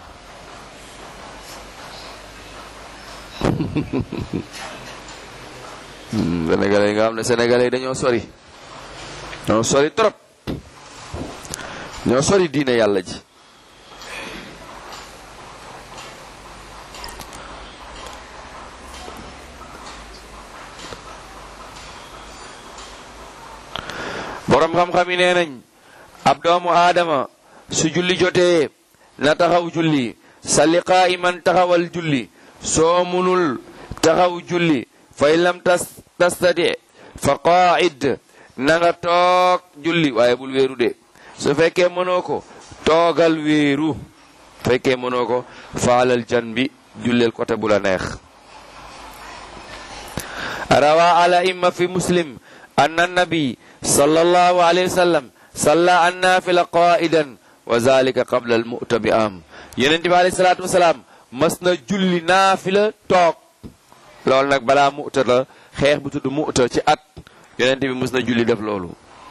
sénégalais yi nga xam ne sénégalais yi dañoo sori dañoo sori trop ñoo sori diine yàlla ji borom xam-xam yi nee nañ ab doomu aadama su julli jotee na taxaw julli salli qaa'iman taxawal julli soo munul taxaw julli fa in lam tas tastati fa qaa'id na nga toog julli waaye bul wéeru de su fekkee mënoo ko toogal wéeru fekkee mënoo ko faalal jan bi julleel côté bu la neex rawa ala imma fi muslim anna nabi sallallahu alayhi wa sallam salla an naafila qaidan wa zalika qabla al mu'ta bi am yonente bi alayhi salaatu wasalaam mas na julli naafila toog loolu nag balaa mu'ta la xeex bu tudd mu'ta ci at yonente bi mas na julli def loolu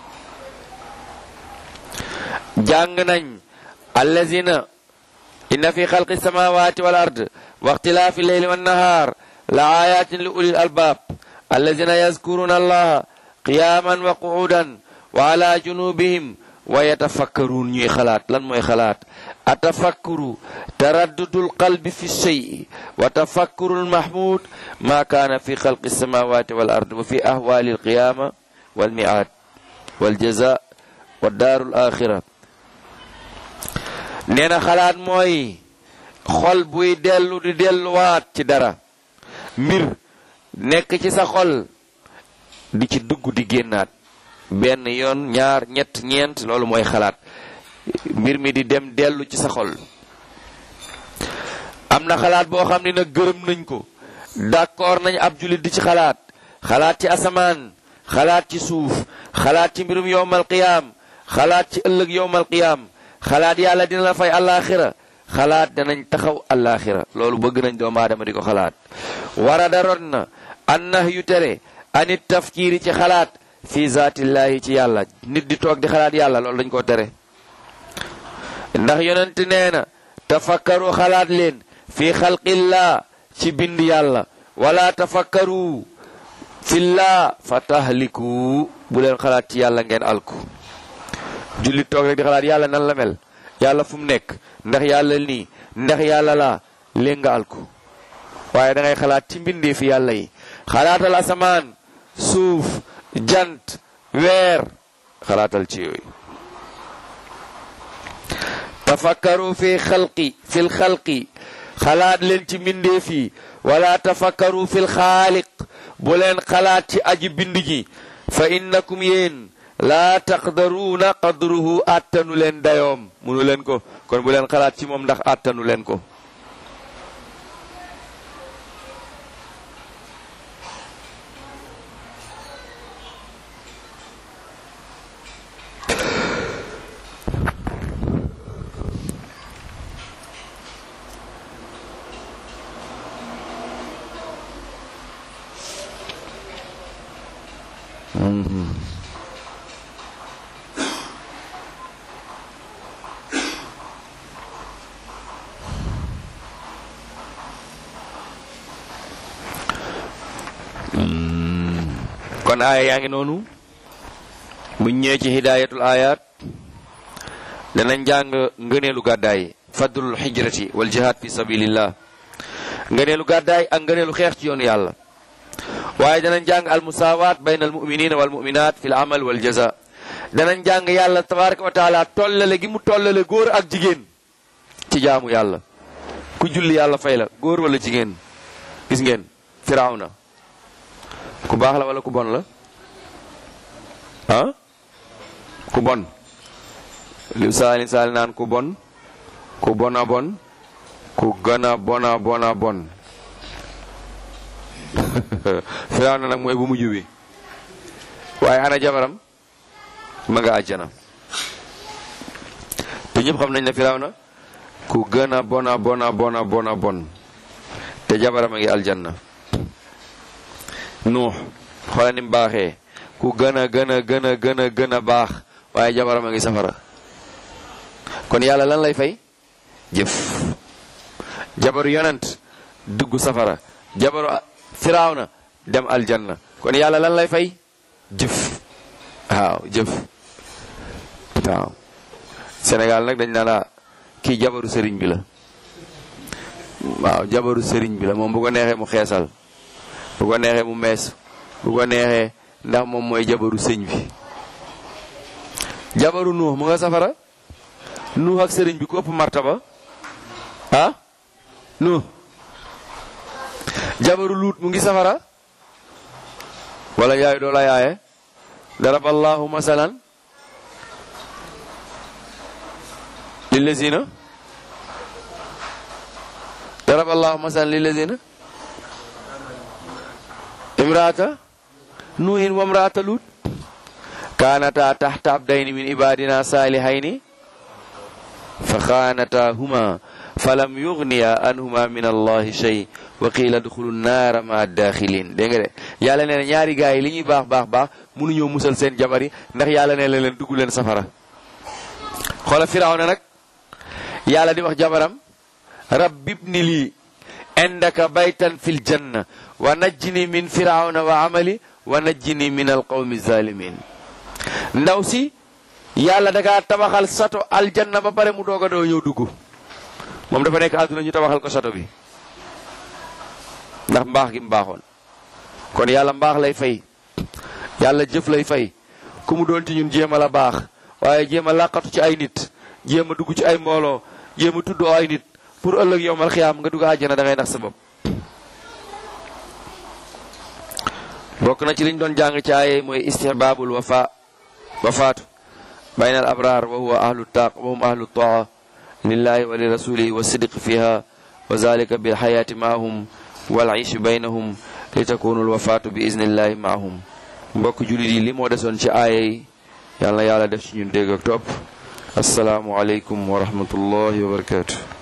jàng nañ allazina inna fi xalqi samawati wal ard wa ixtilaafi leyli wan nahaar la ayatin li ulil albab allazina yazkuruna allaha qiyaman wa qu'udan wa ala junubihim wa yatafakkaruun ñuy xalaat lan mooy xalaat atafakkuru taraddudul qalbi fi shay'i wa tafakkuru almahmud ma kaana fi xalqi samawati wal ard wa fi ahwali alqiyama wal mi'ad wal jaza wa daarul axira nee na xalaat mooy xol buy dellu di delluwaat ci dara mbir nekk ci sa xol di ci dugg di génnaat benn yoon ñaar ñett ñeent loolu mooy xalaat mbir mi di dem dellu ci sa xol am na xalaat boo xam ne nag gërëm nañ ko d'accord nañ ab jullit di ci xalaat xalaat ci asamaan xalaat ci suuf xalaat ci mbirum yowmal qiyaam xalaat ci ëllëg yowmal qiyaam xalaat yàlla dina la fay àllaaxira xalaat danañ taxaw àllaaxira loolu bëgg nañ doomu aadama di ko xalaat wara daroon na an nax yu tere anit tafkiiri ci xalaat fi zaatillaahi ci yàlla nit di toog di xalaat yàlla loolu dañ koo tere ndax yonent nee na tafakkaru xalaat leen fi xalqillaa ci bind yàlla wala tafakkaru fillaa fa tahliku bu leen xalaat ci yàlla ngeen alku jullit toog rek di xalaat yàlla nan la mel yàlla fu mu nekk ndax yàlla nii ndax yàlla laa léegi nga alku waaye da ngay xalaat ci mbindee fi yàlla yi xalaatal asamaan suuf jant weer xalaatal ci yooyu tafakkaru fi xalqi fil xalqi xalaat leen ci mbindeef yi wala tafakkaru fil xaaliq bu leen xalaat ci aji bind ji fa innakum yéen laa taqdaruuna qadruhu attanu leen dayoom munu leen ko kon bu leen xalaat ci moom ndax attanu leen ko kon aaya yaa ngi noonu buñ ñëwee ci hidayatul ayat danañ jàng ngëneelu gàddaay fadlul hijrati wal jihad fi sabilillah ngëneelu gàddaay ak ngëneelu xeex ci yoonu yàlla waaye danañ jàng al musawat bayna al muminina wal muminat fi l amal wal jaza danañ jàng yàlla tabaraka wa taala tollale gi mu tollale góor ak jigéen ci jaamu yàlla ku julli yàlla fay la góor wala jigéen gis ngeen firawna ku baax la wala ku bon la ah ku bon li saali saali naan ku bon ku bona bon ku gëna bona bona bon Firawna nag mooy bu mujj bi waaye ana jabaram ma nga àjjana te ñëpp xam nañ ne Firawna ku gëna bona bona bona bona bon te jabaram a ngi aljanna nuux xoola ni mu baaxee ku gën a gën a gën a gën a gën a baax waaye jabaram a ngi safara kon yàlla lan lay fay jëf jabaru yonent dugg safara jabaru firawna dem aljanna kon yàlla lan lay fay jëf waaw jëf waaw Sénégal nag dañ naan la kii jabaru sëriñ bi la waaw jabaru sëriñ bi la moom bu ko neexee mu xeesal bu ko neexee mu mees bu ko neexee ndax moom mooy jabaru sëñ bi jabaru nuux mu nga safara nuux ak sëriñ bi ku ëpp martaba ah nuux jabaru luut mu ngi safara wala yaay doo la yaaye darab allahu masalan lillazina darab allahu masalan lillazina imraata nuuhin wa imraata luut kaanata taxta abdayni min ibadina salihayni fa xaanatahuma falam yugniya anhuma min allahi shay wa qiila duxulu naara ma daaxilin dégg nga de yàlla nee na ñaari gaay yi li ñuy baax baax baax mënuñoo musal seen jabar yi ndax yàlla nee na leen dugg leen safara xoola firawna nag yàlla di wax jabaram rabbibni lii indaka baytan fil janna wa najjini min firawna wa amali wa najjini min alqawmi zalimin ndaw si yàlla dakaa tabaxal sato aljanna ba pare mu doog a doo ñëw dugg moom dafa nekk àdduna ñu tabaxal ko sato bi ndax mbaax gi mu baaxoon kon yàlla mbaax lay fay yàlla jëf lay fay ku mu doon ci ñun jéem a la baax waaye jéem a làqatu ci ay nit jéem a dugg ci ay mbooloo jéem a tudd ay nit pour ëllëg yowmal xiyaam nga dugg àjjana da ngay nax sa bopp bokk na ci liñ doon jàng ci aaye mooy istihbaabul wafa wafaatu bayna al abraar wa huwa ahlu taaq wa hum ahlu taa lillahi wa li rasulihi wa sidq fiha wa zalika bil xayaati maahum wal iishi baynahum li takunu al wafaatu bi iznillahi maahum mbokk julit yi li moo desoon ci aaye yi yàlla na yàlla def ci ñun dégg ak topp asalaamu aleykum wa rahmatullahi wa barakatuh